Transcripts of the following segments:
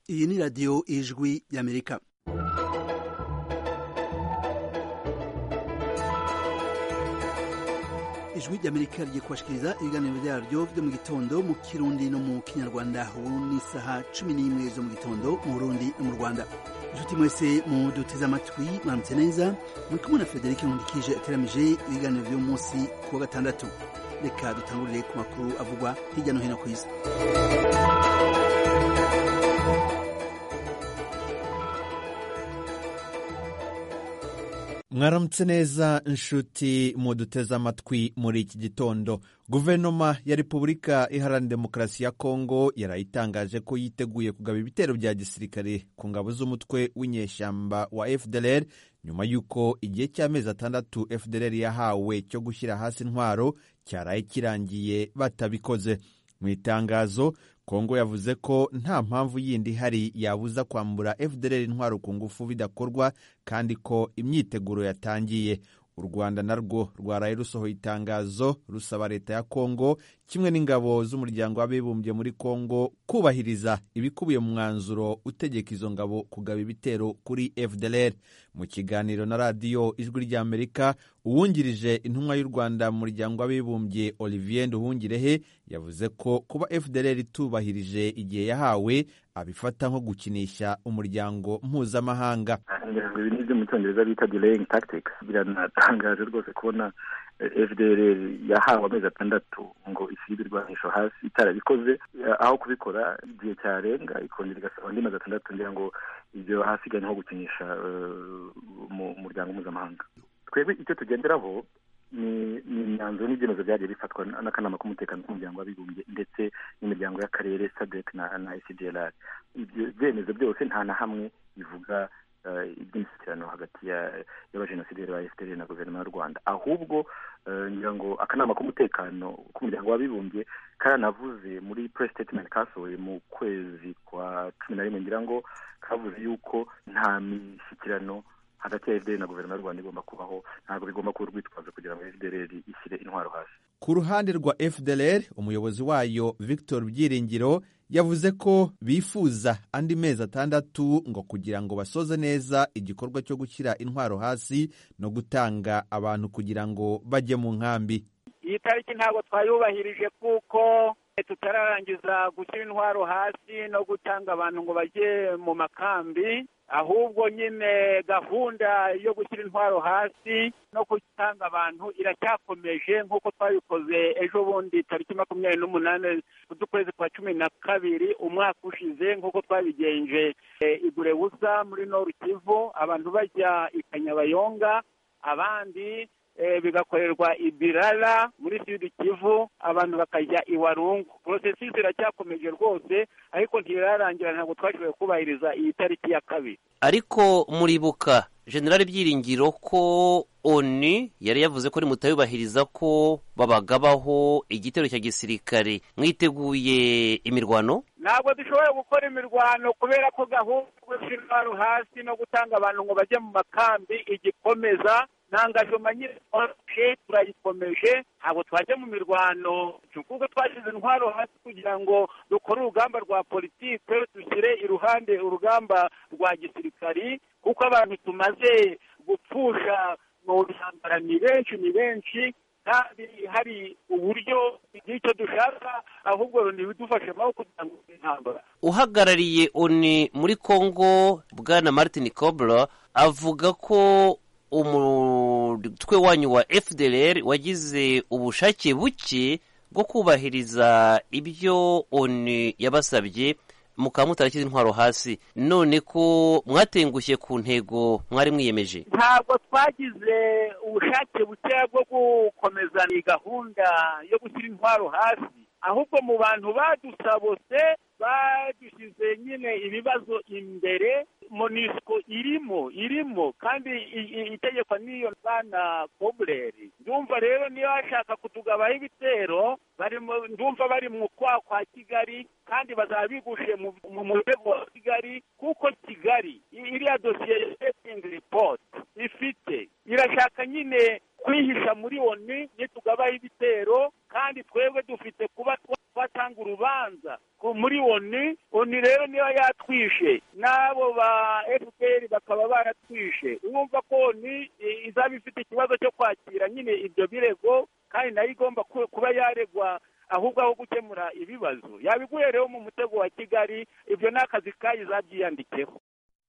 iyi ni radiyo ijwi y'amerika ijwi ry'amerika rigiye kubashikiriza ibiganiro byaryo byo mu gitondo mu kirundi no mu kinyarwanda ubu ni isaha cumi n'imwe zo mu gitondo mu burundi no mu rwanda inshuti mwese muduteze amatwi mwaramutse neza muri kumwe na frederic nkundikije ateramije ibiganiro by'uyu munsi ku wa gatandatu reka dutangurire ku makuru avugwa hirya no hino ku isi mwaramutse neza inshuti muduteze amatwi muri iki gitondo guverinoma ya repubulika iharanira demokarasi ya kongo yarayitangaje ko yiteguye kugaba ibitero bya gisirikare ku ngabo z'umutwe w'inyeshyamba wa fdlr nyuma y'uko igihe cy'amezi atandatu fdlr yahawe cyo gushyira hasi intwaro cyaraye kirangiye batabikoze mu itangazo kongo yavuze ko nta mpamvu yindi ihari yabuza kwambura fdr intwaro ku ngufu bidakorwa kandi ko imyiteguro yatangiye u rwanda narwo rwaraye rusohoye itangazo rusaba leta ya kongo kimwe n'ingabo z'umuryango w'abibumbye muri kongo kubahiriza ibikubiye mu mwanzuro utegeka izo ngabo kugaba ibitero kuri fdr mu kiganiro na radiyo ijwi ry'amerika uwungirije intumwa y'u rwanda mu muryango w'abibumbye olivier nduhungirehe yavuze ko kuba fdr itubahirije igihe yahawe abifata nko gukinisha umuryango mpuzamahanga ibi ni byo mu cyongereza bita delaying tactics biranatangaje rwose kubona fdr yahawe amezi atandatu ngo isibe ibirwanisho hasi itarabikoze aho kubikora igihe cyarenga ikongera igasaba andi mezi atandatu ngira ngo ibyo hasigaye nko gukinisha mu muryango mpuzamahanga twebwe icyo tugenderaho ni imyanzuro n'ibyemezo byagiye bifatwa n'akanama k'umutekano k'umuryango w'abibumbye ndetse n'imiryango y'akarere sadek na na icdlr ibyo byemezo byose nta na hamwe bivuga iby'imishyikirano hagati y'abajenosideri ba fpr na guverinoma y'u rwanda ahubwo ngira ngo akanama k'umutekano k'umuryango w'abibumbye karanavuze muri press statement kasohoye mu kwezi kwa cumi na rimwe ngira ngo kavuze yuko nta mishyikirano hagati ya fdr na guverinoma y'u rwanda igomba kubaho ntabwo bigomba kuba urwitwazo kugira ngo fdr ishyire intwaro hasi ku ruhande rwa fdr umuyobozi wayo victor byiringiro yavuze ko bifuza andi mezi atandatu ngo kugira ngo basoze neza igikorwa cyo gushyira intwaro hasi no gutanga abantu kugira ngo bajye mu nkambi iyi tariki ntabwo twayubahirije kuko tutararangiza gushyira intwaro hasi no gutanga abantu ngo bajye mu makambi ahubwo nyine gahunda yo gushyira intwaro hasi no gutanga abantu iracyakomeje nk'uko twabikoze ejo bundi tariki makumyabiri n'umunani z'ukwezi kwa cumi na kabiri umwaka ushize nk'uko twabigenje igure busa muri noru kivu abantu bajya i kanyabayonga abandi bigakorerwa ibirara muri sud kivu abantu bakajya i warungu porosesi iracyakomeje rwose ariko ntirarangira ntabwo twashoboye kubahiriza iyi tariki ya kabiri ariko muribuka generali byiringiro ko oni yari yavuze ko nimutayubahiriza ko babagabaho igitero cya gisirikare mwiteguye imirwano ntabwo dushoboye gukora imirwano kubera ko gahunda yo gushyira intwaro hasi no gutanga abantu ngo bajye mu makambi igikomeza ntangajoma nyine turayikomeje ntabwo twajya mu mirwano kuko twashyize intwaro hasi kugira ngo dukore urugamba rwa politike dushyire iruhande urugamba rwa gisirikari kuko abantu tumaze gupfusha mu ntambara ni benshi ni benshi kandi hari uburyo bw'icyo dushaka ahubwo ntibidufashemo kugira ngo intambara uhagarariye oni muri congo bwana martin cobra avuga ko umutwe wanyu wa fdr wagize ubushake buke bwo kubahiriza ibyo oni yabasabye mukaba mutarashyize intwaro hasi none ko mwatengushye ku ntego mwari mwiyemeje ntabwo twagize ubushake bukeya bwo gukomeza iyi gahunda yo gushyira intwaro hasi ahubwo mu bantu badusabose badushyize nyine ibibazo imbere monisco irimo irimo kandi itegeko n'iyo bana kobureri ndumva rero niyo bashaka kutugabaho ibitero ndumva bari mu kwa kwa kigali kandi bazaba bigushe mu rwego wa kigali kuko kigali iriya dosiye ya report ifite irashaka nyine kwihisha muri oni nitugabaho ibitero kandi twebwe dufite kuba twatanga urubanza muri oni oni rero niba yatwishe n'abo ba fpr bakaba baratwishe urumva ko oni izaba ifite ikibazo cyo kwakira nyine ibyo birego kandi nayo igomba kuba yaregwa ahubwo aho gukemura ibibazo yabiguye rero mu mutego wa kigali ibyo ni akazi kayo zabyiyandikeho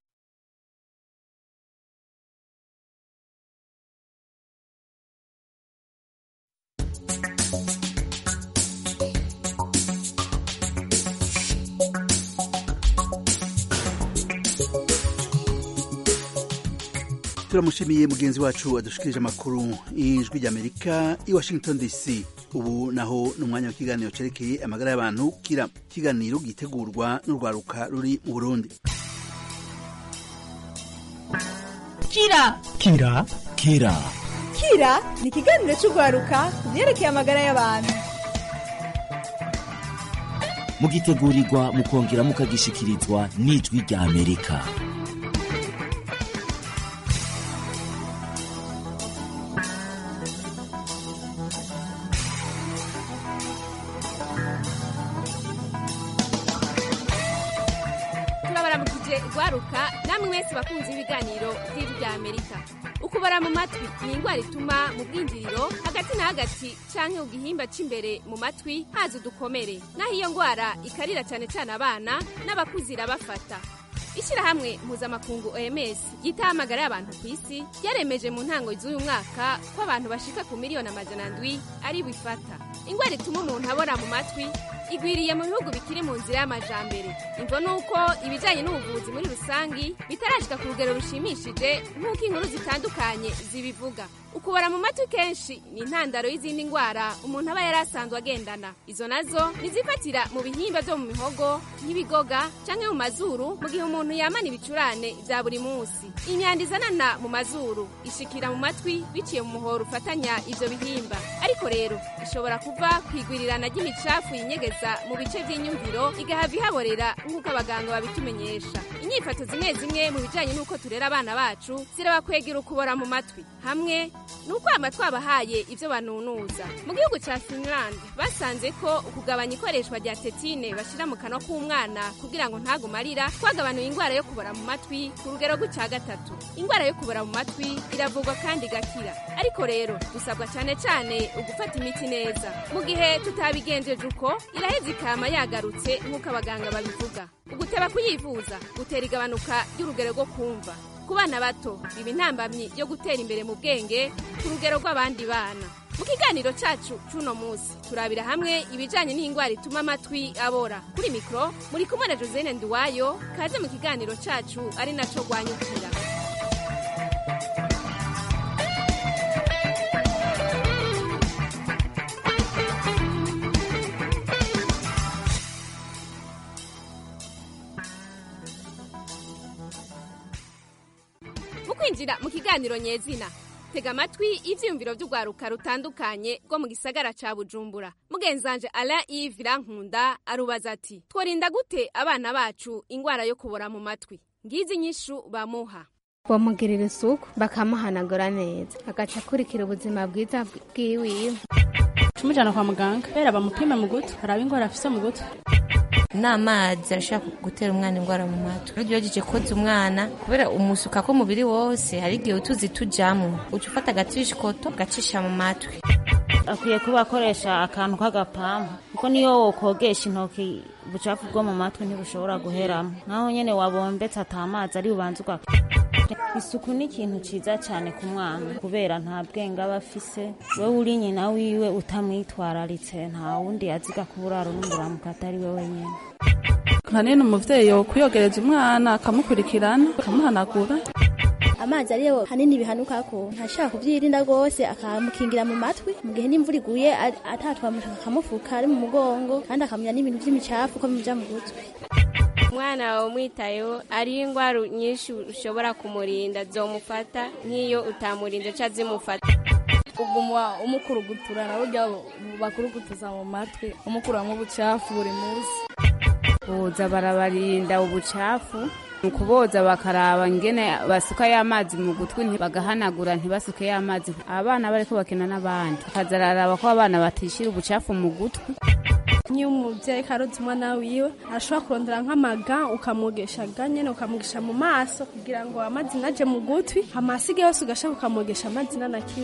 turamushimiye mugenzi wacu adushikirije amakuru y'ijwi ry'amerika i washington dc ubu naho ni umwanya w'ikiganiro cyerekeye amagara y'abantu kira ikiganiro gitegurwa n'urwaruka ruri mu burundi kira kira kira kira ni ikiganiro cy'urwaruka ku byerekeye amagara y'abantu mugitegurirwa mukongera mukagishikirizwa n'ijwi rya amerika turabaramukije rwaruka namwe mwese bakunze ibiganiro by'ijwi rya amerika ukubara mu matwi ni indwara ituma mu bwinjiriro hagati na hagati canke mu gihimba c'imbere mu matwi haza udukomere naho iyo ndwara ikarira cyane cyane abana n'abakuze irabafata ishyirahamwe mpuzamakungu oms ryitaho amagara y'abantu ku isi ryaremeje mu ntango z'uyu mwaka ko abantu bashika ku miliyoni amajana ndwi ari bifata indwara ituma umuntu abora mu matwi igwiriye mu bihugu bikiri mu nzira y'amajambere imvo ni uko ibijyanye n'ubuvuzi muri rusangi bitarashika ku rugero rushimishije nk'uko inkuru zitandukanye zibivuga ukubara mu matwi kenshi ni intandaro y'izindi ndwara umuntu aba yari asanzwe agendana izo nazo nizifatira mu bihimba byo mu mihogo nk'ibigoga canke mu mazuru mu gihe umuntu yamana ibicurane bya buri munsi imyanda izanana mu mazuru ishikira mu matwi biciye mu muhoro ufatanya ivyo bihimba ariko rero ishobora kuva ku igwirirana ry'imicafu yinyegeza mu bice by'inyumviro igahava ihaborera nk'uko abaganga babitumenyesha inyifato zimwe zimwe mu bijanye n'uko turera abana bacu zirabakwegera ukubora mu matwi hamwe ni ukwama twabahaye ibyo banunuza mu gihugu cya finland basanze ko ukugabanya ikoreshwa rya tetine bashyira mu kanwa k'umwana kugira ngo ntagume arira twagabanuye indwara yo kubora mu matwi ku rugero rw'icya gatatu indwara yo kubora mu matwi iravurwa kandi igakira ariko rero dusabwa cyane cyane ugufata imiti neza mu gihe tutabigenjeje uko iraheza ikama yagarutse nk'uko abaganga babivuga uguteba kuyivuza gutera igabanuka ry'urugero rwo kumva ku bana bato biba intambamyi yo gutera imbere mu bwenge ku rugero rw'abandi bana mu kiganiro cyacu cy'uno munsi turabira hamwe ibijyanye n'indwara ituma amatwi abora kuri mikoro muri kumwe na josine nduwayo kaze mu kiganiro cyacu ari nacyo rwanyukira mu kwinjira mu kiganiro nyezina tega amatwi ivyiyumviro vy'urwaruka rutandukanye rwo mu gisagara ca bujumbura mugenzanje ala ive irankunda arubaza ati tworinda gute abana bacu ingwara yo kubora mu matwi ngizi inyishu bamuha bamugirira isuku bakamuhanagura neza agaca akurikira ubuzima bwiza bwiwiwe tumujyana kwa muganga kubera bamupime mu gutwi haraba indwara afise mu gutwi n'amazi arashobora gutera umwana indwara mu matwi iyo ugejeje koza umwana kubera umusuka ko umubiri wose hari igihe utuzi tujyamo uca ufata agatishikoto ugacisha mu matwi akwiye kuba akoresha akantu k'agapampa kuko niyo wokogesha intoki ubucafu bwo mu matwi ntibushobora guheramo naho nyine wabombetse atamazi ari bubanza ugaka isuku ni ikintu cyiza cyane ku mwana kubera nta bwenge aba afise wowe uri nyina wiwe utamwitwararitse nta wundi aziga kuburaro n'umuramuka atari we wenyine hanini umuvyeyi kuyogereza umwana akamukurikirana akamuhanagura amazi ariyo hanini bihanuka ko ntashaka kubyirinda rwose akamukingira mu matwi mu gihe n'imvura iguye atatwamushaka akamufuka ari mu mugongo kandi akamenya n'ibintu by'imicafu ko bimuja mu gutwi umwana wawe umwitayeho ariyo indwara nyinshi ushobora kumurinda zomufata nk'iyo utamurinda ca zimufata uguma umukurugutura nawe urya bakurugutuza mu matwi umukuramo ubucafu buri munsi boza barabarinda ubucafu ni ukuboza bakaraba ngene basuka y'amazi mu gutwi bagahanagura ntibasuke y'amazi abana bariko bakina n'abandi bakazararaba ko abana batishira ubucafu mu gutwi nk'iyo umubyeyi karoze umwana wiwe arashobora kurondera nk'amaga ukamwogesha ga nyene ukamwogesha mu maso kugira ngo amazi naje mu gutwi amasige yose ugashaka ukamwogesha amazi nanakiwe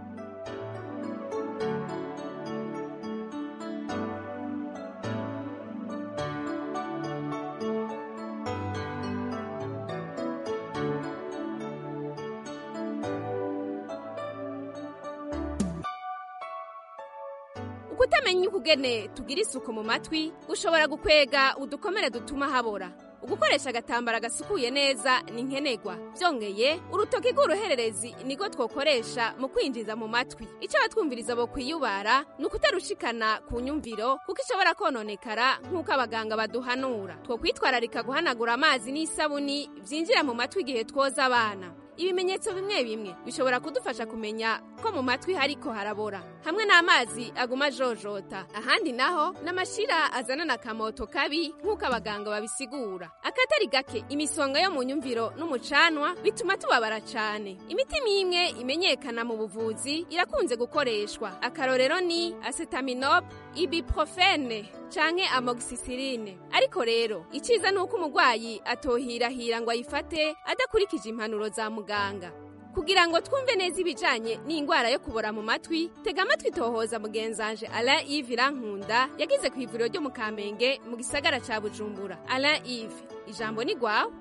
ukutamenya ukugene tugira isuku mu matwi ushobora gukwega udukomere dutuma habora ugukoresha agatambara gasukuye neza ni nkenerwa byongeye urutoki rw'uruhererezi niko twokoresha mu kwinjiza mu matwi icyo abatwumviriza bo kwiyubara ni ukutarushikana ku nyumviro kuko ishobora kononekara nk'uko abaganga baduhanura two kwitwararika guhanagura amazi n'isabuni byinjira mu matwi igihe twoza abana ibimenyetso bimwe bimwe bishobora kudufasha kumenya ko mu matwi hariko harabora hamwe n'amazi aguma ajojota ahandi naho n'amashira azanana akamoto kabi nk'uko abaganga babisigura akatari gake imisonga yo mu nyumviro n'umucanwa bituma tubabara cane imiti mimwe imenyekana mu buvuzi irakunze gukoreshwa akarorero ni acetaminop ibuprofene canke amoxicilline ariko rero iciza ni uko umurwayi atohirahira ngo ayifate adakurikije impanuro za muganga kugira ngo twumve neza ibijanye n'ingwara yo kubora mu matwi tega amatwi tohoza mugenzanje alain ive irankunda yagize ku ivuriro ryo mu kamenge mu gisagara ca bujumbura alain ive ijambo ni gwawe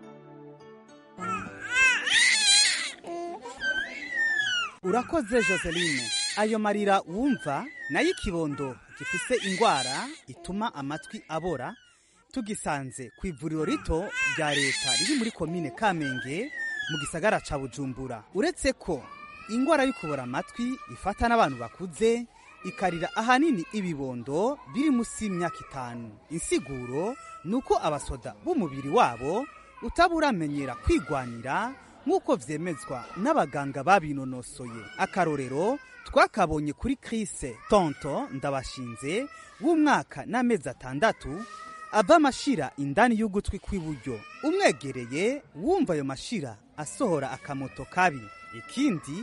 urakoze joseline ayo marira wumva nayo ikibondo gifise ingwara ituma amatwi abora tugisanze ku ivuriro rito rya leta riri muri komine kamenge mu gisagara ca bujumbura uretse ko ingwara yo kubora amatwi ifata n'abantu bakuze ikarira ahanini ibibondo biri munsi y'imyaka itanu insiguro ni uko abasoda b'umubiri wabo utaburamenyera kwigwanira nk'uko vyemezwa n'abaganga babinonosoye akarorero twakabonye kuri krise tonto ndabashinze w'umwaka n'amezi atandatu ava amashira indani y'ugutwi kw'iburyo umwegereye wumva ayo mashira asohora akamoto kabi ikindi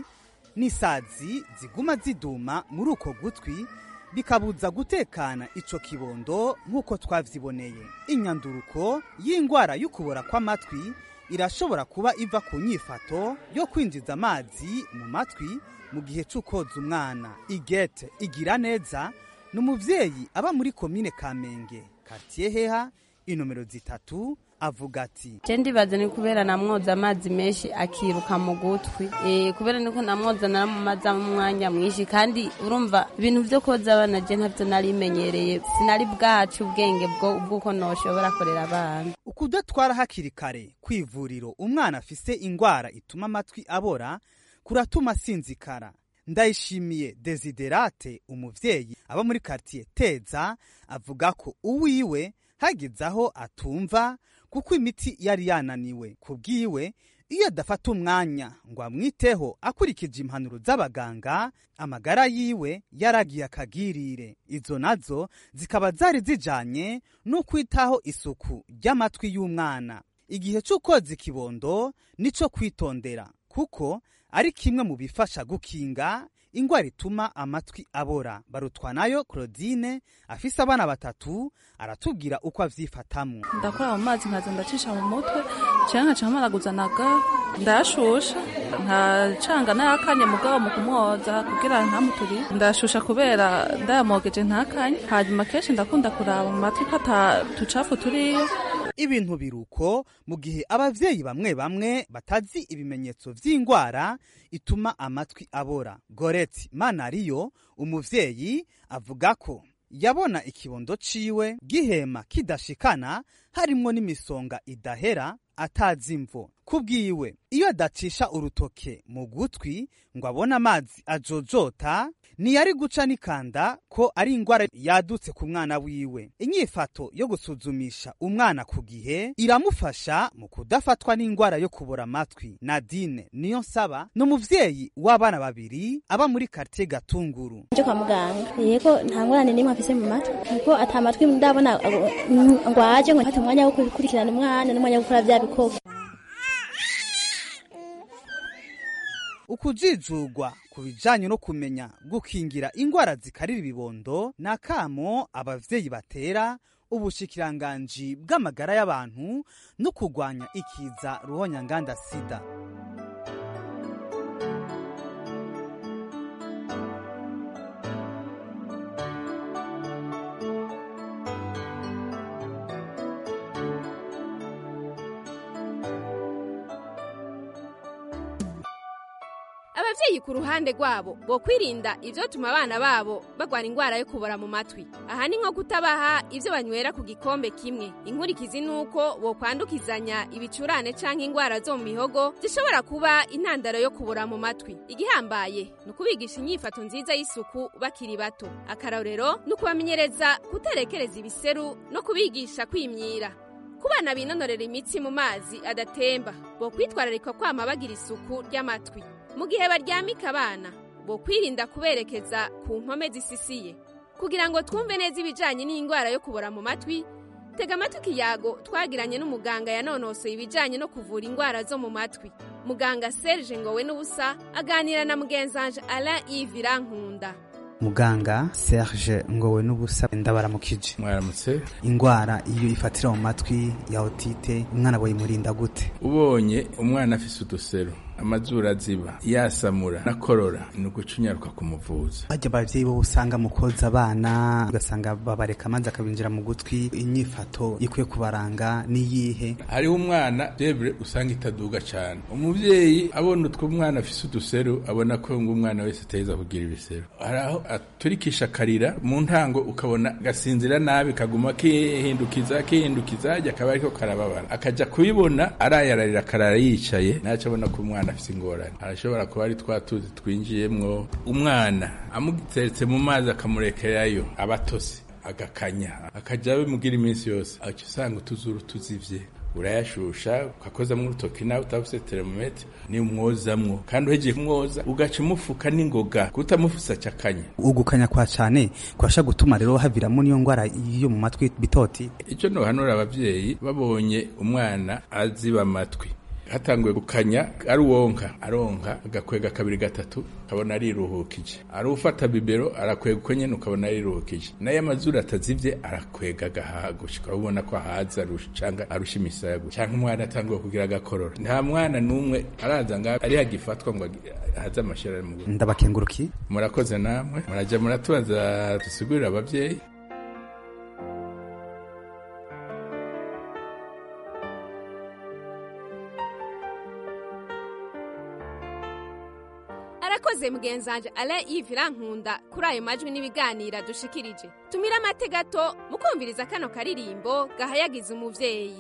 n'isazi ziguma ziduma muri uko gutwi bikabuza gutekana ico kibondo nk'uko twavyiboneye inyanduruko y'ingwara y'ukubora kw'amatwi irashobora kuba iva ku nyifato yo kwinjiza amazi mu matwi mu gihe c'ukoza umwana igete igira neza ni umuvyeyi aba muri komine kamenge kartiye heha inomero zitatu avuga ati je ndibaza ni kubera namwoza amazi menshi akiruka mu gutwi e, kubera niko namwoza naramumaza mu mwanya mwinshi kandi urumva ibintu vyo koza abana je ntavyo narimenyereye sinari bwacu ubwenge bwo bw'uko noshobora korera abana ukudatwara hakiri kare kw'ivuriro umwana afise ingwara ituma amatwi abora kuratuma asinzikara ndayishimiye desiderate umuvyeyi aba muri kartiye teza avuga ko uwiwe hageze aho atumva kuko imiti yari yananiwe ku bwiwe iyo adafata umwanya ngo amwiteho akurikije impanuro z'abaganga amagara yiwe yaragiye akagirire izo nazo zikaba zari zijanye no kwitaho isuku ry'amatwi y'umwana igihe c'ukoza ikibondo nico kwitondera kuko ari kimwe mu bifasha gukinga ingwara ituma amatwi abora barutwanayo claudine afise abana batatu aratubwira uko avyifatamwo ndakora mu mazi nkaza ndacisha mu mutwe canke nkaca mparaguzanaga ndayashusha nkacanga n'ayakanye mugabo mu kumwoza kugira ntamuturi ndayashusha kubera ndayamogeje ntakanye hanyuma kenshi ndakunda kuraba mu matwi ko ata tucafu turiyo ibintu biruko mu gihe abavyeyi bamwe bamwe batazi ibimenyetso vy'ingwara ituma amatwi abora goreti manariyo umuvyeyi avuga ko yabona ikibondo ciwe gihema kidashikana harimwo n'imisonga idahera atazi imvo kubwiwe iyo adacisha urutoke mu gutwi ngo abone amazi ajojota ntiyari guca n'ikanda ko ari ingwara yadutse ku mwana wiwe inyifato yo gusuzumisha umwana ku gihe iramufasha mu kudafatwa n'ingwara yo kubura amatwi nadine niyo nsaba ni umuvyeyi w'abana babiri aba muri kartie gatunguru nje kwa muganga yego nta ngorane n'imwe afise mu matwi kuko ata matwi ndabona ngo aje ngo mfate umwanya wo gukurikirana umwana n'umwanya wo gukora vya bikorwa ukujijugwa ku bijanye no kumenya gukingira ingwara zikarira ibibondo ni akamo abavyeyi batera ubushikiranganji bw'amagara y'abantu no kurwanya ikiza ruhonyanganda sida abavyeyi ku ruhande rwabo bo kwirinda ivyotuma abana babo bagwara ingwara yo kubora mu matwi aha ni nko kutabaha ivyo banywera ku gikombe kimwe inkurikizi nuko bo kwandukizanya ibicurane canke ingwara zo mu mihogo zishobora kuba intandaro yo kubora mu matwi igihambaye ni ukubigisha inyifato nziza y'isuku bakiri bato akarorero ni ukubamenyereza kutarekereza ibiseru no kubigisha kwimyira ku bana binonorera imitsi mu mazi adatemba bo kwitwararika kwama bagira isuku ry'amatwi mu gihe baryamika abana bo kwirinda kuberekeza ku mpome zisisiye kugira ngo twumve neza ibijanye n'indwara yo kubora mu matwi tega amatwi ikiyago twagiranye n'umuganga yanonosoye ibijanye no kuvura indwara zo mu matwi muganga serge ngowe n'ubusa aganira na mugenzanje alain yves irankunda muganga serge ngowe n'ubusa ndabaramukije mwaramutse ingwara iyo ifatira mu matwi ya otite umwana boyimurinda gute ubonye umwana afise udusero amazuru aziba yasamura nakorora ni ugucunyaruka kumuvuza bajya abavyeyi bo usanga mu koza abana ugasanga babareka amazi akabinjira mu gutwi inyifato ikwiye kubaranga niyihe hariho umwana debure usanga itaduga cane umuvyeyi abona utwo umwana afise uduseru abona ko ngo umwana wese ateza kugira ibiseru hari aho aturikisha akarira mu ntango ukabona gasinzira nabi kaguma kihindukiza kihindukiza hajya akaba ariko karababara akaja kubibona arayararira akarara yicaye naco abona ko umwana afise ingorane arashobora kuba ari twa tuzi twinjiyemwo umwana amuteretse mu mazi akamurekerayo abatose agakanya akaja bimugira iminsi yose aca usanga utuzuru tuzivye urayashusha ukakozamwo urutoki nawe utafuse termometre ni umwozamwo kandi uhejeje kumwoza ugaca umufuka n'ingoga kutamufuse aca akanya ugukanya kwa cane kwasha gutuma rero haviramo niyo ngwara yo mu matwi bitoti ico nohanura abavyeyi babonye umwana aziba amatwi hatanguye gukanya ari uwonka aronka agakwega kabiri gatatu ukabona ariruhukije ari ufata bibero arakwega uko nyene ukabona ariruhukije nayo amazuru atazivye arakwega agahaha gushika ubona ko ahaza canga arusha imisaya gusa canke umwana atanguye kugira agakorora nta mwana n'umwe araza nga ari hagifatwa ngo haze amashira mu ndabakenguruki murakoze namwe muraja muratubaza dusigurira abavyeyi arakoze mugenzanje alain yves irankunda kuri ayo majwi n'ibiganira dushikirije tumire amate gato mukumviriza kano karirimbo gahayagiza umuvyeyi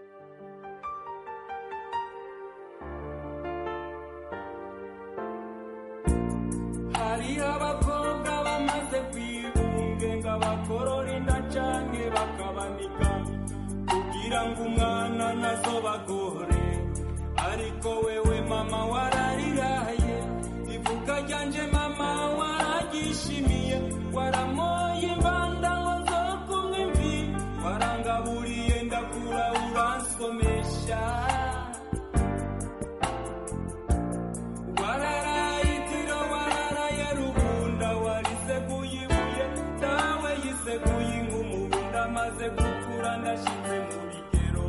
hariho abakobwa bamaze kwibungenga bakorora inda canke bakabanika kugira ngo umwana nazo bagore ariko wewe mama warariraye ivuka ryanje mama waragishimiye waramoye imbanda ngo nzokumwe imvi warangaburiye ndakura uransomesha wararayitiro wararaye rubunda wariseguye ibuye dawe yiseguye ingumubunda maze gukura ndashize mu bigero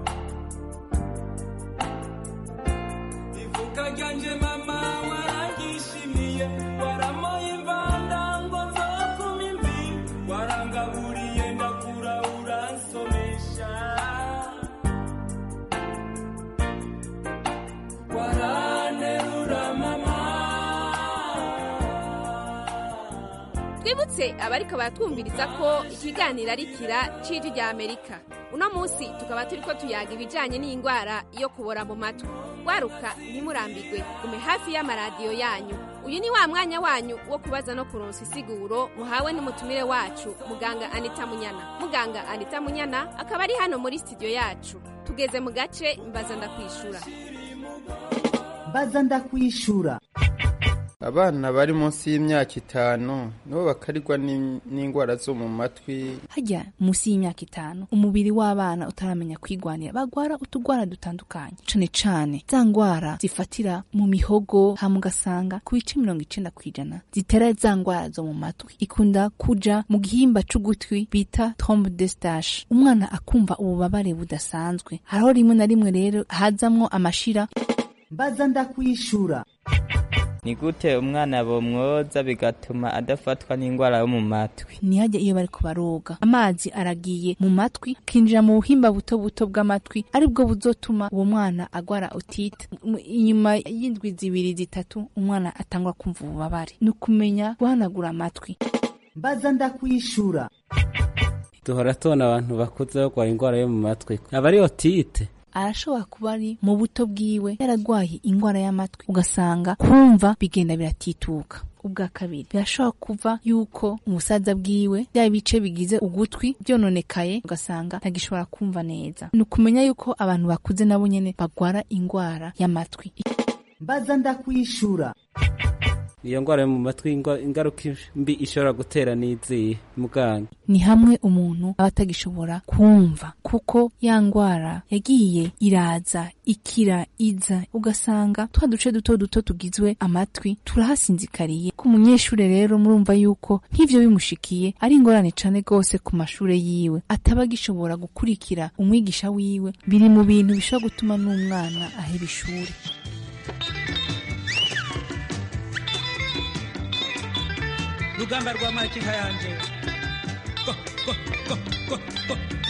ivuka ryanje mama waragishimiye waramoye imvanda ngo nzokuma imvi warangaburiye ndakura uransomesha waranterura mama twibutse abariko baratwumviriza ko ikiganiro ari kira c'ijwi rya amerika uno munsi tukaba turiko tuyaga ibijanye n'indwara yo kubora mu matwi waruka ntimurambirwe gume hafi y'amaradiyo yanyu uyu ni wa mwanya wanyu wo kubaza no kuronsa isiguro muhawe n'umutumire wacu muganga anita munyana muganga anita munyana akaba ari hano muri studio yacu tugeze mu gace mbaza ndakwishura mbaza ndakwishura abana bari munsi y'imyaka itanu nibo bakarirwa n'in- n'indwara zo mu matwi hajya munsi y'imyaka itanu umubiri w'abana utaramenya kwigwanira bagwara utugwara dutandukanye cane cane za ngwara zifatira mu mihogo hama ugasanga ku bice mirongo icenda kw'ijana zitera za ngwara zo mu matwi ikunda kuja mu gihimba c'ugutwi bita trombe de stache umwana akumva ububabare budasanzwe hariho rimwe na rimwe rero hazamwo amashira mbaza ndakwishura ni gute umwana bomwoza bigatuma adafatwa n'indwara yo mu matwi ntihajya iyo bariko baroga amazi aragiye mu matwi akinjira mu buhimba buto buto bw'amatwi aribwo buzotuma uwo mwana agwara otite M- inyuma y'indwi zibiri zitatu umwana atangwa kumva ububabare ni ukumenya guhanagura amatwi mbaza ndakwishura duhora tubona abantu bakuze barwaye indwara yo mu matwi aba ari otite arashobora kuba ari mu buto bwiwe yaragwaye ingwara y'amatwi ugasanga kumva bigenda biratituka ubwa kabiri birashobora kuva yuko umusaza bwiwe bya bice bigize ugutwi byononekaye ugasanga ntagishobora kumva neza ni ukumenya yuko abantu bakuze nabo nyene bagwara ingwara y'amatwi mbaza ndakwishura iyo ndwara yo mu matwi ingwa- ingaruka mbi ishobora gutera n'izihe muganga ni hamwe umuntu aba atagishobora kumva kuko ya ngwara yagiye iraza ikira iza ugasanga twa duce duto duto tugizwe amatwi turahasinzikariye ku munyeshure rero murumva yuko nk'ivyo bimushikiye ari ingorane cane gose ku mashure yiwe ataba agishobora gukurikira umwigisha wiwe biri mu bintu bishobora gutuma n'umwana aheba ishuri rugamba rwa makinka yanje Go, go, go, go, go, go.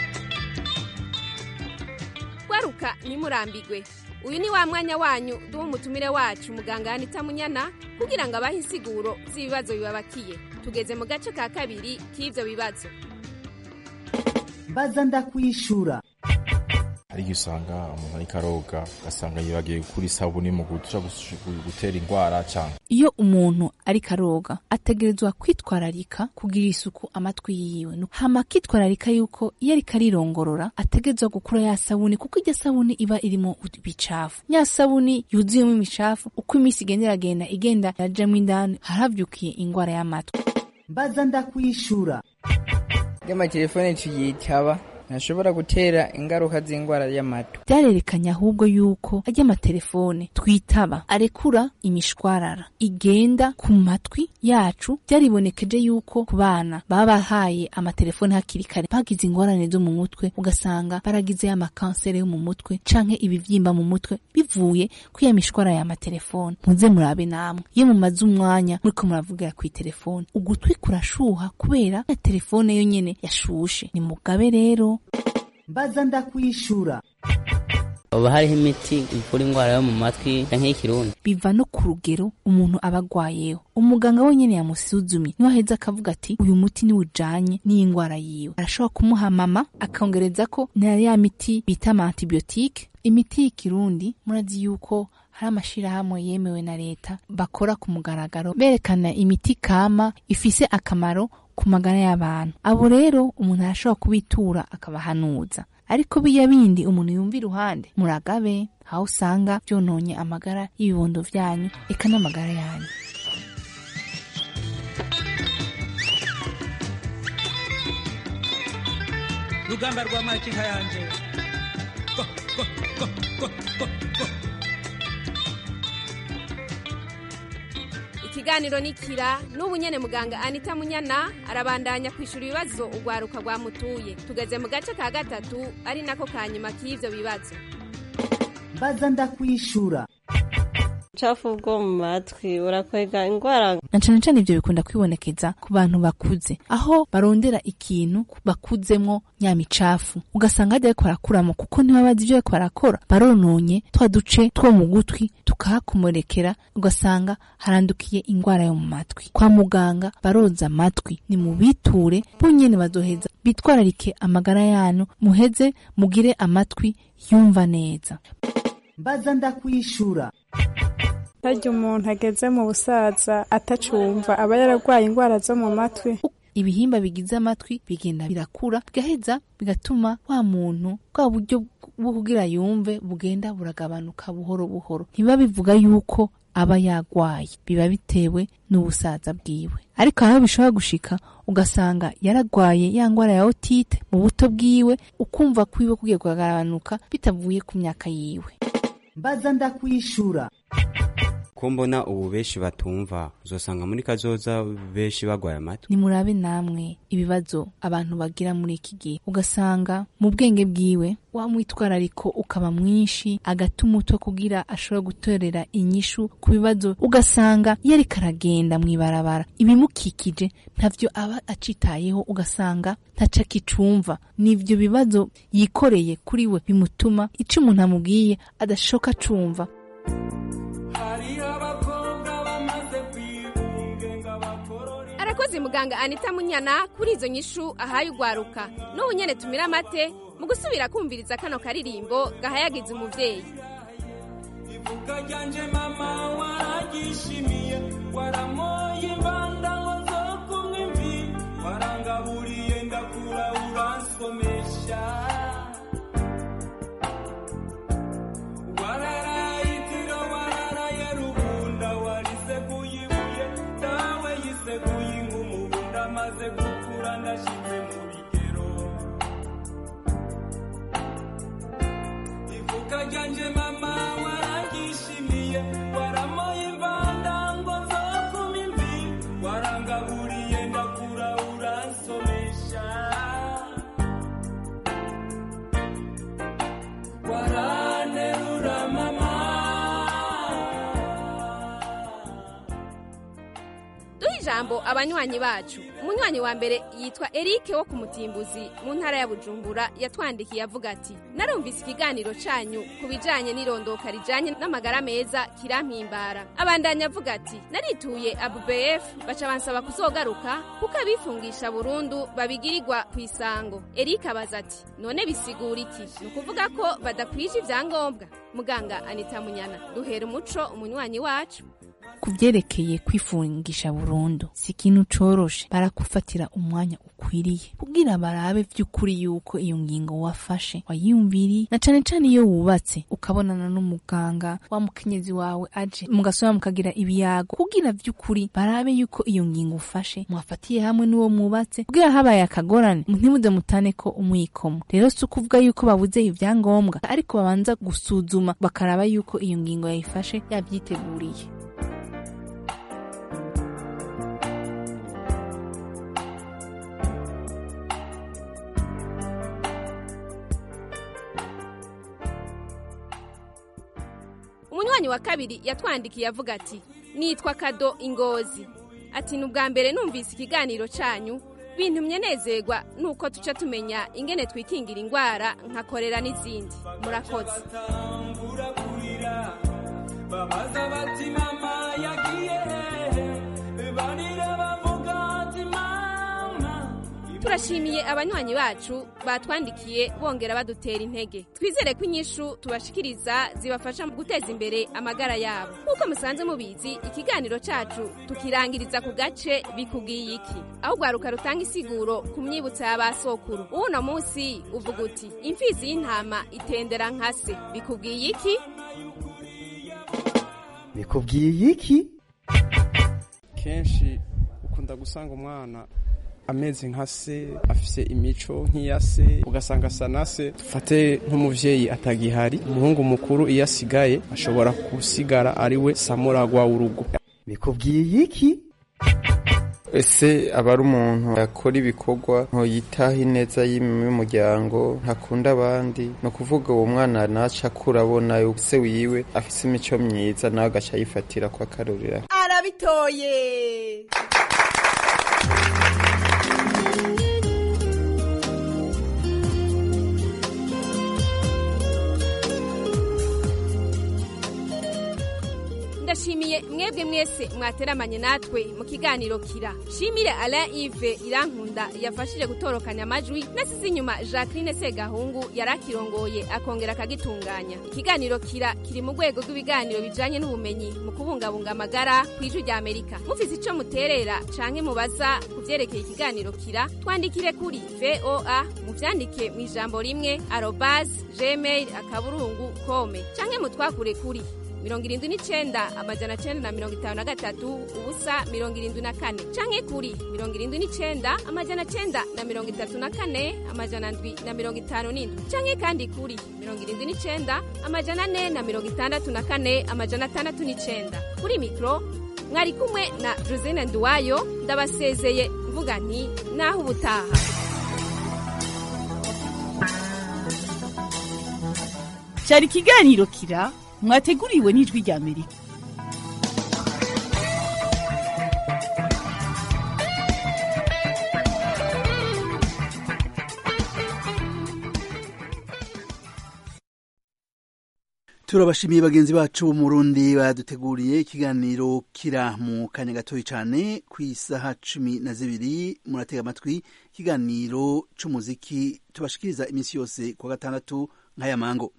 waruka ntimurambirwe uyu ni wa mwanya wanyu duha umutumire wacu muganga yanita munyana kugira ngo abahe insiguro z'ibibazo bibabakiye tugeze mu gace ka kabiri k'ivyo bibazo mbaza ndakwishura hari igihe usanga umuntu ariko aroga ugasanga yibagiye gukura isabuni mu guca gutera indwara cyangwa iyo umuntu ariko aroga ategerezwa kwitwararika kugira isuku amatwi yiwe No- hama akitwararika yuko iyo ariko arirongorora ategerezwa gukura ya sabuni kuko iryo sabuni iba irimo ibicafu ya sabuni yuzuyemo imicafu uko iminsi igenda iragenda igenda irajamo indani haravyukiye ingwara y'amatwi mbaza ndakwishura y'amatelefone tuyitaba ntashobora gutera ingaruka z'indwara y'amatwi vyarerekanye ahubwo yuko arya amatelefone twitaba arekura imishwarara igenda ku matwi yacu vyaribonekeje yuko ku bana baba bahaye amatelefone hakiri kare bagize ingorane zo mu mutwe ugasanga baragize amakansere yo mu mutwe canke ibivyimba mu mutwe bivuye ku ya mishwara ya matelefone muze murabe namwe iyo mumaze umwanya muriko muravugira kw'itelefone ugutwi kurashuha kubera ya telefone yo nyene yashushe ni mugabe rero mbaza ndakwishura hoba hariho imiti ivura indwara yo mu matwi canke y'ikirundi biva no ku rugero umuntu aba agwayeho umuganga wenyene yamusuzumye niwe aheza akavuga ati uyu muti niwe ujanye n'iyi ndwara yiwe arashobora kumuha mama akongereza ko na ya miti bita ama antibiyotike imiti y'ikirundi murazi yuko hari amashirahamwe yemewe na leta bakora ku mugaragaro berekana imiti kama ifise akamaro ku magara y'abantu abo rero umuntu arashobora kubitura akabahanuza ariko biya bindi umuntu yumva iruhande muragabe aho usanga byononye amagara y'ibibondo vyanyu eka n'amagara yanyu rugamba rwa makinka yanje Go, go, go, go, go, go. ikiganiro ni kira n'ubu nyene muganga anita munyana arabandanya kwishura ibibazo urwaruka rwamutuye tugeze mu gace ka gatatu ari nako ka nyuma k'ivyo bibazo mbaza ndakwishura ubucafu bwo mu matwi urakwega indwara na cane cane ivyo bikunda kwibonekeza ku bantu bakuze aho barondera ikintu bakuzemwo nyamicafu ugasanga hajya bariko barakuramo kuko ntibabazi ivyo bariko barakora barononye twa duce two mu gutwi tukahakomorekera ugasanga harandukiye ingwara yo mu matwi kwa muganga baroza amatwi ni mu biture bonyene bazoheza bitwararike amagara yanyu muheze mugire amatwi yumva neza mbaza ndakwishura harya umuntu ageze mu busaza atacumva aba yararwaye indwara zo mu matwi ibihimba bigize amatwi bigenda birakura bigaheza bigatuma wa muntu bwa buryo bwo kugira yumve bugenda buragabanuka buhoro buhoro ntibiba bivuga yuko aba yagwaye biba bitewe n'ubusaza bwiwe ariko aho bishobora gushika ugasanga yaragwaye ya ngwara ya otite mu buto bwiwe ukumva kwiwe kugiye kugagabanuka bitavuye ku myaka yiwe mbaza ndakwishura ko mbona ubu benshi batumva uzosanga muri kazoza benshi bagwaye amatwi nimurabe namwe ibibazo abantu bagira muri iki gihe ugasanga mu bwenge bwiwe wa mwitwarariko ukaba mwinshi agata umutwe kugira ashobora gutorera inyishu ku bibazo ugasanga iyo ariko aragenda mw'ibarabara ibimukikije ntavyo aba acitayeho ugasanga ntaco akicumva n'ivyo bibazo yikoreye kuri we bimutuma ico umuntu amubwiye adashoka acumva arakoze muganga anita munyana kuri izo nyishu ahaye ugwaruka n'ubu nyene tumira amate mu gusubira kumviriza kano karirimbo gahayagiza umuvyeyi ivuga ryanje mama waragishimiye waramoye imbanda ngo zo kumwe imvi warangaburiye ndakura uransomesha wararayitiro wararaye rubunda wariseguye ibuye dawe yiseguye ingumubunda maze gukura ndashize mu bigero ivuga ryanje mama waragishimiye waramoye imbanda ngo zo kuma imvi warangaburiye ndakura uransomesha waranerura mama duhe ijambo abanywanyi bacu umunywanyi wa mbere yitwa erike wo ku mutimbuzi mu ntara ya bujumbura yatwandikiye avuga ati narumvise ikiganiro canyu ku bijanye n'irondoka rijanye n'amagara meza kirampimbara abandanya avuga ati narituye abubf baca bansaba kuzogaruka kuko abifungisha burundu babigirirwa ku isango erike abaza ati none bisigura iki ni ukuvuga ko badakwije ivyangombwa muganga anita munyana duhera umuco umunywanyi wacu ku vyerekeye kwifungisha burundu si ikintu coroshe baragufatira umwanya ukwiriye kugira barabe vy'ukuri yuko iyo ngingo wafashe wayiyumviriye na cane cane iyo wubatse ukabonana n'umuganga wa mukenyezi wawe aje mugasubira mukagira ibiyago kugira vy'ukuri barabe yuko iyo ngingo ufashe mwafatiye hamwe n'uwo mwubatse kugira habaye akagorane ntimuze mutane ko umwikomo rero si ukuvuga yuko babuze ivyangombwa ariko babanza gusuzuma bakaraba yuko iyo ngingo yayifashe yavyiteguriye umunywanyi wa kabiri yatwandikiye avuga ati nitwa kado ingozi ati ni ubwa mbere numvise ikiganiro canyu bintumye nezerwa nuko tuca tumenya ingene twikingira ingwara nka korera n'izindi murakoze batangura kurira babaza bati mama yagiye hehe barira bavuga ati mama turashimiye abanywanyi bacu batwandikiye bongera badutera intege twizere ko inyishu tubashikiriza zibafasha mu guteza imbere amagara yabo nk'uko musanze mubizi ikiganiro cacu tukirangiriza ku gace bikubwiye iki aho ugwaruka rutanga isiguro ku myibutso ya ba sokuru uno munsi uvuga uti imfizi y'intama itendera nka se bikubwiye iki bikubwiye iki kenshi ukunda gusanga umwana ameze nka se afise imico nk'iya se ugasanga asa na se dufate nk'umuvyeyi atagihari umuhungu mukuru iyo asigaye ashobora gusigara ari we samuragwa w'urugo bikubwiye iki ese aba ari umuntu akora ibikorwa ntoyitaho ineza y'umuryango ntakunda abandi ni ukuvuga uwo mwana naca akura abona se wiwe afise imico myiza nawe agaca yifatira ko akarorera arabitoye ndashimiye mwebwe mwese mwateramanye natwe mu kiganiro kira shimire alain ive irankunda yafashije gutorokanya amajwi nasize inyuma jacqueline segahungu yari akirongoye akongera akagitunganya ikiganiro kira kiri mu rwego rw'ibiganiro bijanye n'ubumenyi mu kubungabunga amagara ku ijwi rya amerika mufise ico muterera canke mubaza ku vyerekeye ikiganiro kira twandikire kuri voa muvyandike mu ijambo rimwe arobas gmail akaburungu kome canke mutwakure kuri mirongo irindwi n'icenda amajana cenda na mirongo itanu na gatatu ubusa mirongo irindwi na kane canke kuri mirongo irindwi n'icenda amajana cenda na mirongo itatu na kane amajana ndwi na mirongo itanu n'indwi canke kandi kuri mirongo irindwi n'icenda amajana ane na mirongo itandatu na kane amajana atandatu n'icenda kuri mikro mwari kumwe na josine nduwayo ndabasezeye mvuga nti naho ubutaha cyari ikiganiro kira mwateguriwe n'ijwi rya amerika turabashimiye bagenzi bacu bo mu Burundi baduteguriye ikiganiro kira mu kanya gatoya cyane ku isaha cumi na zibiri muratega amatwi ikiganiro c'umuziki tubashikiriza iminsi yose ku wa gatandatu nk'aya mango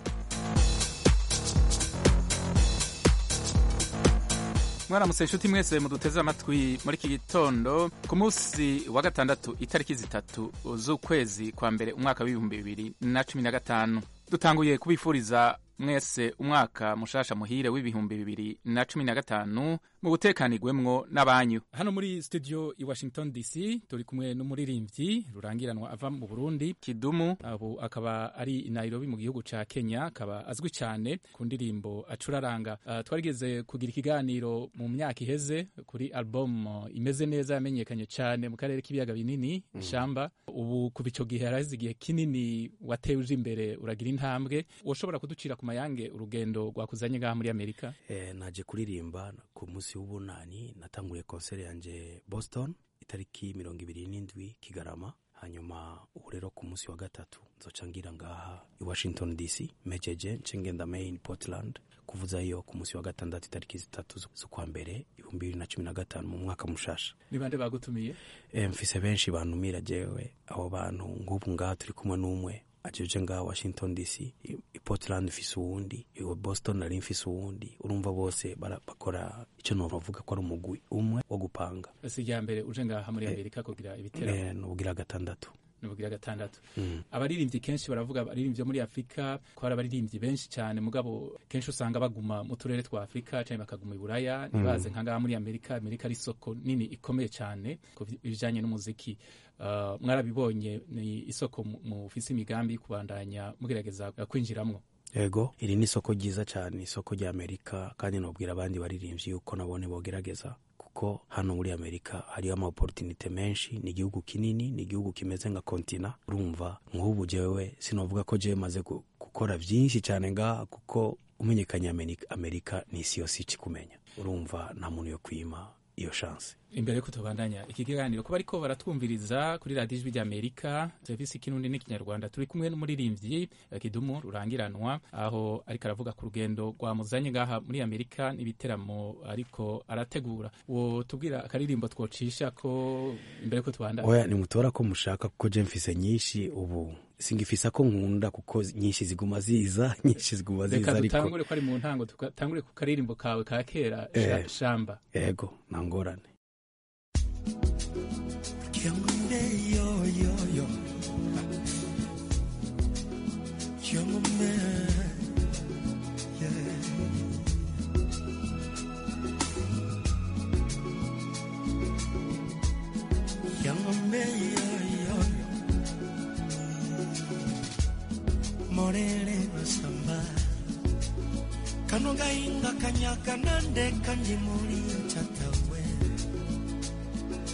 mwaramutse inshuti mwese muduteze amatwi muri iki gitondo ku munsi wa gatandatu itariki zitatu z'ukwezi kwa mbere umwaka w'ibihumbi bibiri na cumi na gatanu dutanguye kubifuriza mwese umwaka mushasha muhire w'ibihumbi bibiri na cumi na gatanu mu butekanigwemwo n'abanyu hano muri studio i washington dc turi kumwe n'umuririmbyi rurangiranwa ava mu burundi kidumu abo akaba ari i nairobi mu gihugu ca kenya akaba azwi cyane ku ndirimbo acuraranga uh, twarigeze kugira ikiganiro mu myaka iheze kuri album uh, imeze neza yamenyekanye cyane mu karere k'ibiyaga binini mm. ishamba ubu kuva ico gihe haraheze igihe kinini watewe uje imbere uragira intambwe woshobora kuducira ku mayange urugendo rwakuzanye ngaha muri amerika eh, naje kuririmba ku munsi w'ubunani natanguye konseri yanje boston itariki mirongo ibiri n'indwi kigarama hanyuma ubu rero ku munsi wa gatatu nzoca ngira ngaha i washington dc mejeje nce ngenda main portland kuvuza iyo ku munsi wa gatandatu itariki zitatu z'ukwa mbere ibihumbi bibiri na cumi na gatanu mu mwaka mushasha ni bande bagutumiye e, mfise benshi bantumira jewe abo bantu nk'ubu ngaha turi kumwe n'umwe ajeje ngaha washington dc i portland mfise uwundi i boston nari mfise uwundi urumva bose bakora icyo novuga ko ari umugwi umwe wo gupanga si irya mbere uje ngaha muri amerika kugira ibiteramo nubugira gatandatu nubugira gatandatu abaririmbyi kenshi baravuga abaririmbyi muri afurika ko hari abaririmbyi benshi cyane mugabo kenshi usanga baguma mu turere twa afurika cyangwa bakaguma i buraya ntibaze nka ngaha muri amerika amerika ari isoko nini ikomeye cyane ku bijyanye n'umuziki mwarabibonye ni isoko mufise imigambi kubandanya mugerageza kwinjiramo yego iri ni isoko ryiza cyane isoko rya amerika kandi nabwira abandi baririmbyi yuko nabone bogerageza kuko hano muri amerika hariyo ama opportunity menshi ni igihugu kinini ni igihugu kimeze nka kontina urumva nk'ubu jewe sinovuga ko jewe maze gukora byinshi cyane ngaha kuko umenyekanye amerika ni isi yose ikikumenya urumva nta muntu yo kwima iyo chance imbere yuko tubandanya iki kiganiro kuba ariko baratwumviriza kuri radiyo ijwi rya amerika serivisi kinundi n'ikinyarwanda turi kumwe n'umuririmbyi kidumu rurangiranwa aho ariko aravuga ku rugendo rwamuzanye ngaha muri amerika n'ibiteramo ariko arategura uwo tubwira akaririmbo twocisha ko imbere yuko tubandanya oya nimutora ko mushaka kuko je mfise nyinshi ubu singifisa ko nkunda kuko nyinshi ziguma ziza nyinshi ziguma ziza reka dutangure ko ari mu ntango dutangure ku karirimbo kawe ka kera Eh. shamba yego nta ngorane Kiangombe yo yo yo Kiangombe yeah Kiangombe yo yo Morele masamba Kanoga inga kanyaka nande kanji muri chatawe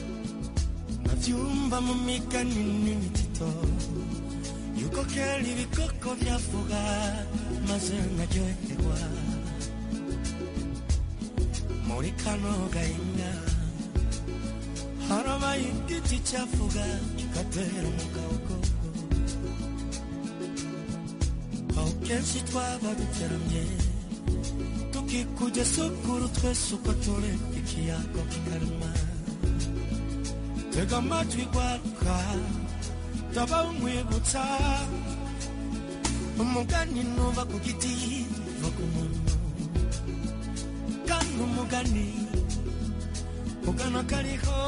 navyumva mu migani n'imitito yuko kera ibikoko vyavuga maze nkaryoherwa muri kano gahinga harabaye igiti cyavuga kigatera mu gahogogo aho kenshi twaba duteramye tukikujya sukuru twese uko turi ikiyago kikarema tega amatwi gwaruka ndaba umwibutsa umugani nuva ku giti va ku muntu kandi umugani ugana kariho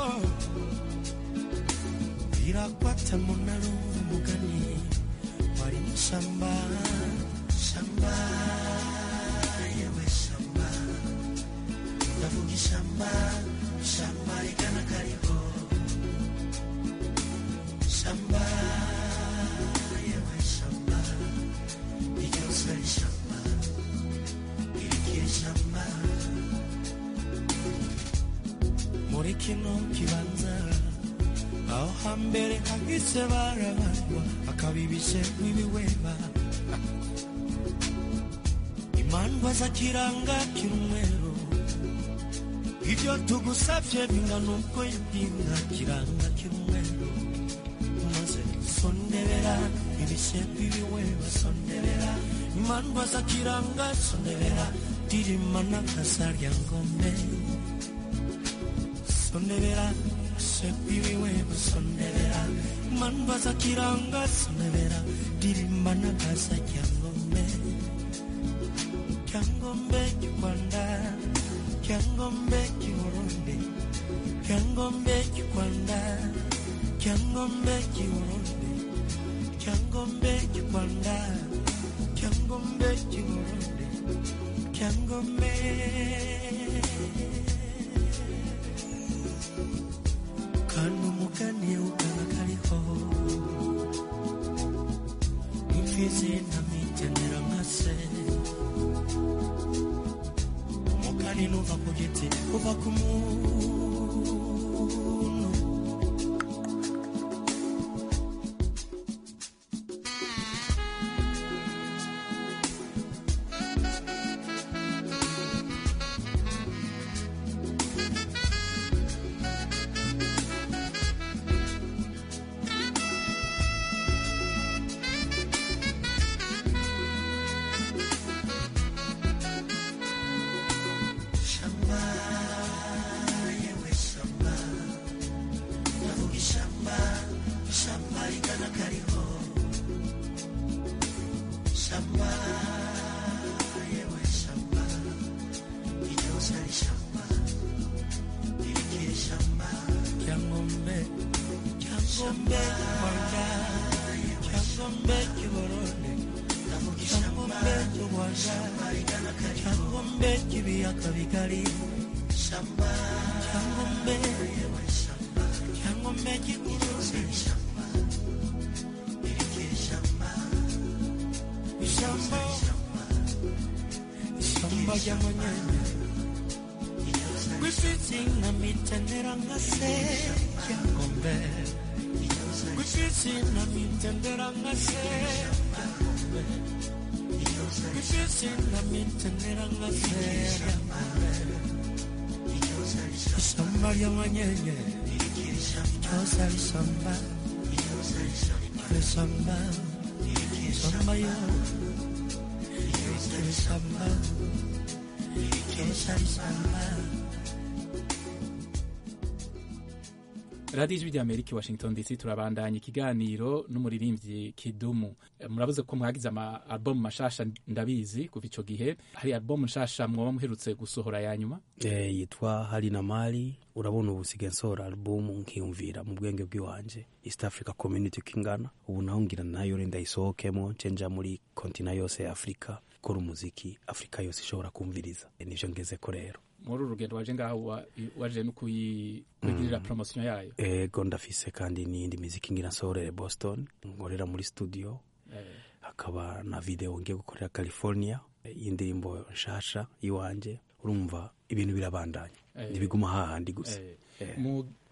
birakwata munaro umugani wari mushamba shamba yewe shamba ndavuga ishamba shamba rigana kariho shamba yewe shamba iryose ari shamba irikiye shamba muri kino kibanza aho hambere hagise barabarwa akabibishe nk'ibiweba imandwa zakiranga kirumweru ibyo tugusabye bingana uko yibwinga kiranga kirumweru maze sondebera ibishe nk'ibiweba sondebera imandwa zakiranga sondebera dirima n'akasarya ngome sondebera sepiwiwe sondebera mandwa za kiranga sondebera dirimba na kasa kyangombe kyangombe kikwanda kyangombe kiburundi kyangombe kikwanda kyangombe kiburundi kyangombe kikwanda kyangombe kiburundi kyangombe kandi umugani ukaba kariho imfizi ntamigenera nka se umugani nuva ku giti uva ku muntu shamba yewe shamba ndavuga ishamba ishamba rigana kariho shamba yewe shamba iryose ari shamba irikiye shamba cyangombe cyangombe rwanda cyangombe kiborone ndavuga ishamba cy'u rwanda cyangombe kibiyaga bigari shamba cyangombe yewe shamba cyangombe kiguruzi shamba irikiye shamba ishamba ishamba ry'amanyanya gwifitsi na mitendera nka se cyangombe gwifitsi na mitendera nka se cyangombe gwifitsi na mitendera nka se ishamba ry'amanyenye ryose ari ishamba iri shamba ishamba yo iri shamba ryose ari ishamba radiyo ijwi ry'amerika i washington dc turabandanya ikiganiro n'umuririmbyi kidumu Eh, murabuze ko mwagize ama albumu mashasha ndabizi kuva ico gihe hari albumu nshasha mwoba muherutse gusohora ya nyuma Eh, yitwa hari na mali urabona ubu sigaye nsohora albumu nkiyumvira mu bwenge bw'iwanje east africa community kingana ubu naho ngira nayo renda isohokemo cenja muri kontina yose ya afurika gukora umuziki afurika yose ishobora kumviriza Eh, nivyo ngezeko rero muri uru rugendo waje ngaho wa- waje no kuyi- kuyigirira promosiyo yayo ego ndafise kandi n'iyindi miziki ngira nsohorere boston nkorera muri studio Eh, hakaba na video ngiye gukorera california eh, y'indirimbo nshasha iwanje urumva ibintu birabandanya Eh. ntibiguma hahandi gusa eh, Eh. mu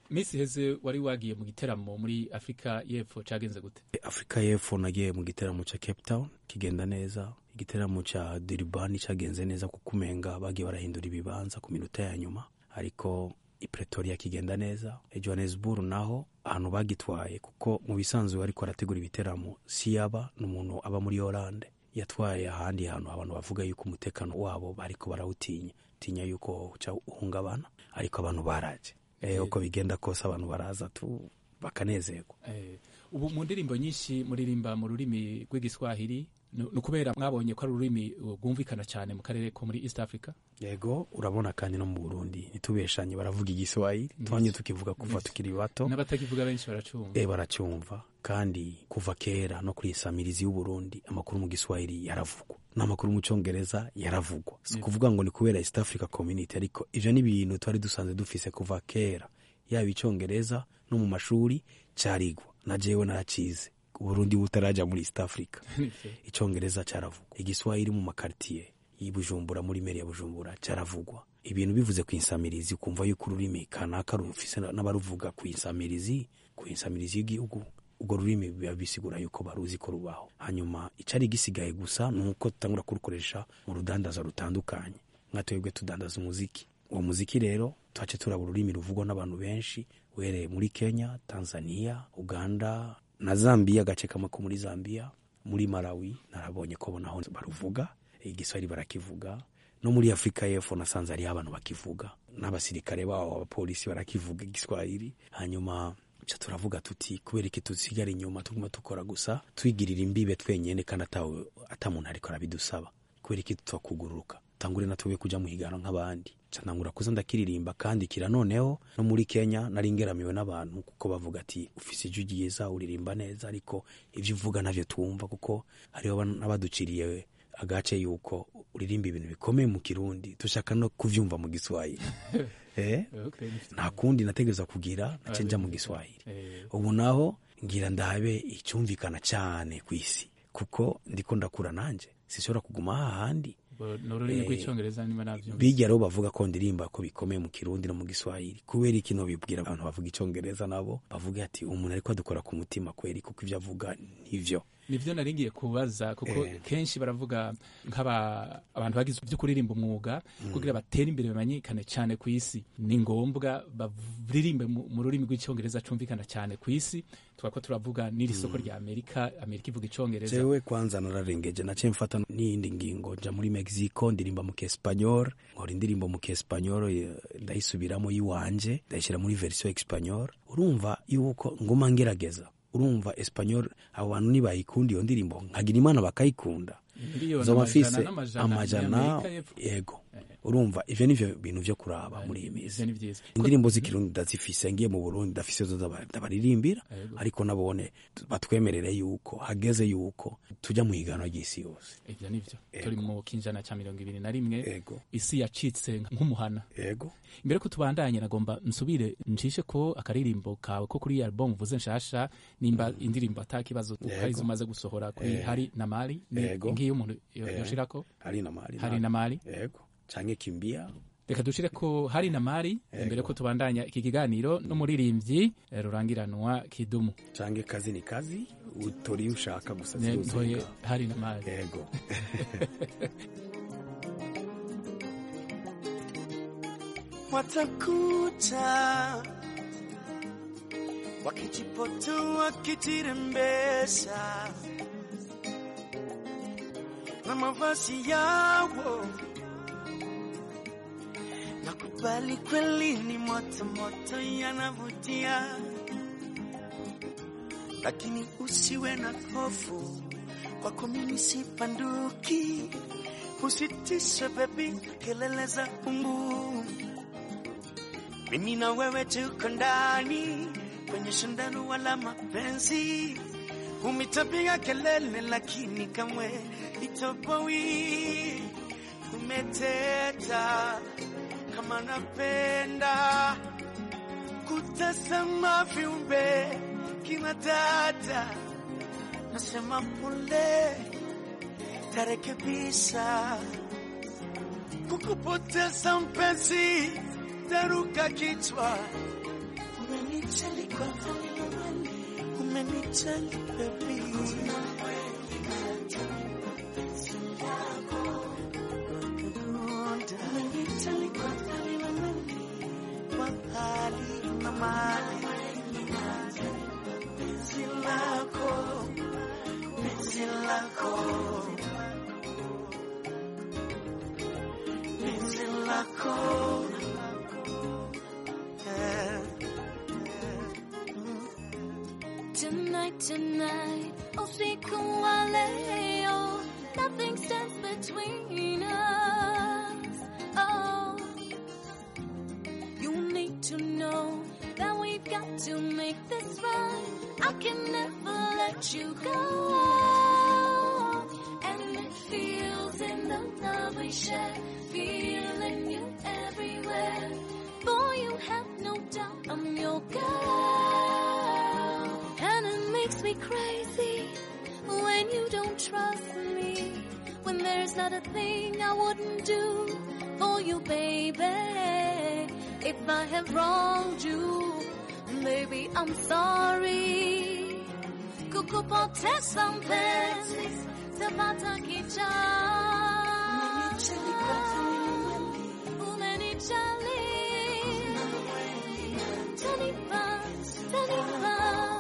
misi heze wari wagiye mu giteramo muri afurika y'epfo cagenze gute afurika y'epfo nagiye mu giteramo ca cape town kigenda neza igiteramo ca durban cagenze neza kuko umenga bagiye barahindura ibibanza ku minota ya nyuma ariko i pretoria kigenda neza e johannesburg naho ahantu bagitwaye kuko mu bisanzwe ariko arategura ibiteramo si yaba n'umuntu aba muri oranje yatwaye ahandi hantu abantu bavuga yuko umutekano wabo bariko barawutinya tinya yuko uca uhungabana ariko abantu baraje e, uko bigenda kose abantu baraza tu bakanezerwa Eh, ubu mu ndirimbo nyinshi muririmba mu rurimi rw'igiswahili ni ni ukubera mwabonye ko ari ururimi rwumvikana cyane mu karere ko muri east africa yego urabona kandi no mu burundi ntitubeshanye baravuga igiswahili twanye tukivuga kuva tukiri bato n'abatakivuga benshi baracumva e baracyumva kandi kuva kera no kuri isamirizi y'uburundi amakuru mu giswahili yaravugwa n'amakuru mu cyongereza yaravugwa si ukuvuga ngo ni kubera east africa community ariko ivyo ni ibintu twari dusanzwe dufise kuva kera yaba icyongereza no mu mashuri carigwa na jewe naracize uburundi butaraja muri east africa icyongereza cyaravugwa igiswahili mu makartiye y'Ibujumbura muri meri ya Bujumbura cyaravugwa ibintu bivuze ku insamirizi ukumva yuko ururimi kanaka rufise n'abaruvuga ku insamirizi ku insamirizi y'igihugu ubwo rurimi biba bisigura yuko baruzi ko rubaho hanyuma icari gisigaye gusa ni uko tutangura kurukoresha mu rudandaza rutandukanye nka twebwe tudandaza umuziki uwo muziki rero twace turaba ururimi ruvugwa n'abantu benshi uhereye muri kenya tanzania uganda na zambia agace kamwe ko muri zambia muri malawi narabonye ko bo naho baruvuga igiswahili barakivuga no muri afurika y'epfo nasanze hariho abantu bakivuga n'abasirikare babo abapolisi barakivuga igiswahili hanyuma ca turavuga tuti kubera iki tusigara inyuma tuguma dukora gusa twigirira imbibe twenyene kandi atawe ata muntu ariko arabidusaba kubera iki tutakuguruka tangure natwe kuja mu higano nk'abandi ca ntangura kuza ndakiririmba kandi kira noneho no muri kenya nari ngeramiwe n'abantu kuko bavuga ati ufise ijwi ryiza uririmba neza ariko ivyo uvuga navyo twumva kuko hariho n'abaduciriye agace yuko uririmba ibintu bikomeye mu kirundi dushaka no kuvyumva mu giswahili eh? Okay. nta kundi nategereza kugira nace nja mu giswahili ubu naho ngira ndabe icyumvikana cyane ku isi kuko ndiko ndakura nanje sishobora kuguma hahandi Bo- ni ururimi Eh, rw'icyongereza niba navyumva bijya rero bavuga ko ndirimba ko bikomeye mu kirundi no mu giswahili kubera iki no bibwira abantu bavuga icyongereza nabo bavuga ati umuntu ariko adukora ku mutima kweri kuko ibyo avuga nivyo nivyo nari ngiye kubaza kuko Eh. kenshi baravuga nk'aba abantu bagize byo kuririmba umwuga kugira batere imbere bamenyekane cyane ku isi ni ngombwa baririmbe mu mu rurimi rw'icyongereza cumvikana cyane ku isi twako turavuga n'iri soko rya amerika amerika ivuga icyongereza jewe kwanza nararengeje naciye mfata n'iyindi ngingo nja muri mexico ndirimba mu kiespanyol nkora indirimbo mu kiespanyol eh, ndayisubiramo yiwanje ndayishyira muri version espanyol urumva yuko nguma ngerageza urumva espanyol abo bantu nibayikunda iyo ndirimbo nkagira imana bakayikunda Miliyoni zoba amajana mfise n'amajana amajana y'Amerika y'Epfo. yego urumva ivyo nivyo bintu vyo kuraba muri iyi minsi ivyo ni vyiza indirimbo z'ikirundi ndazifise ngiye mu burundi ndafise zo ndaba- ndabaririmbira Yego. ariko nabone batwemerere yuko hageze yuko tujya mu higanwa ry'isi yose ivyo nivyo turi mu kinjana ca mirongo ibiri na rimwe Yego. isi yacitse nk'umuhana yego imbere ko tubandanye nagomba nsubire ncishe ko akaririmbo kawe ko kuri album uvuze nshasha nimba indirimbo ata kibazo Yego. karizo umaze gusohora kuri Eh. hari na mali ni Yego. ngiyo umuntu yo- Eh. yoshirako hari na mali hari na mali yego canke kimbia reka dushire ko hari na mali imbere ko tubandanya iki kiganiro n'umuririmbyi eh, rurangiranwa kidumu canke kazi ni kazi utori ushaka gusa Ne- ziruzika. ntoye hari na mali yego watakuta wakijipotu wakitirembesha na mavazi yawo nakubali kweli ni moto moto yanavutia lakini usiwe na hofu kwako mimi sipanduki usitishe bebi kelele za umbu mimi na wewe tuko ndani kwenye shindano wala mapenzi umitapiga kelele lakini kamwe itoboi umeteta kama napenda kutazama viumbe kina dada nasema pole tarekebisha kukupoteza mpenzi taruka kichwa Umenijali kwa hali, umenijali baby. Umenijali kwa hali, kwa hali na mali. Penzi lako, penzi lako, penzi lako. Yeah. Tonight, tonight, usiku wa leo, nothing stands between us. Oh, you need to know that we've got to make this right. I can never let you go. And it feels in the love we share, feeling you everywhere. Boy, you have no doubt I'm your girl. And it makes me crazy when you don't trust me. When there's not a thing I wouldn't do for you, baby. If I have wronged you, baby, I'm sorry. Kukupoteza mpenzi, sipata kicha. Umenijali. Tanipa, tanipa.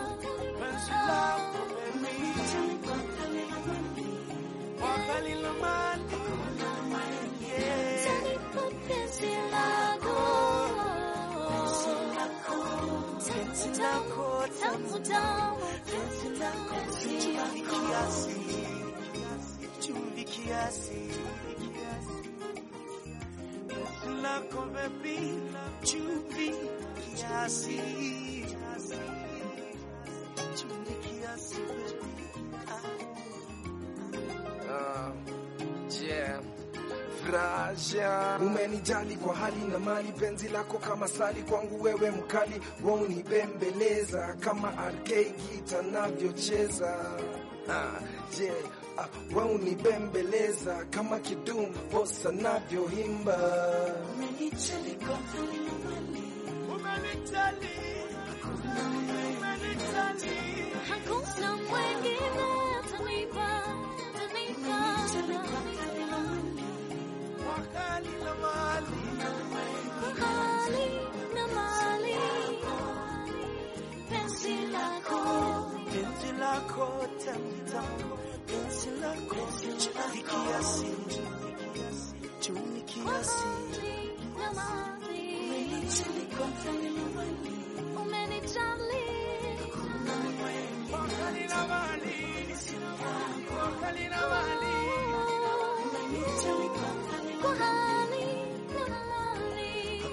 Wakali la mali. Yeah. Tanipa penzi lako. Penzi lako, Tamu, tamu. penzi lako, chumvi kiasi, chumvi kiasi. Penzi lako baby, chumvi kiasi, chumvi kiasi baby. Ah, yeah. Fraja umenijali kwa hali na mali, penzi lako kama sali kwangu, wewe mkali waunibembeleza kama RK gita navyocheza. Ah, yeah. Ah, waunibembeleza kama kidum bossa navyoimba. Umenijali kwa hali na mali. Umenijali. Umenijali. Hakuna mwingine atanipa, atanipa. Wakali la mali. Hali na mali. Penzi lako. Penzi lako tamu tamu. Penzi lako chumvi kiasi. Chumvi kiasi. Na mali. Umenijali kwa hali na mali. Umenijali. Wakali la mali. Wakali la mali. Umenijali kwa hali Kwa hali na mali.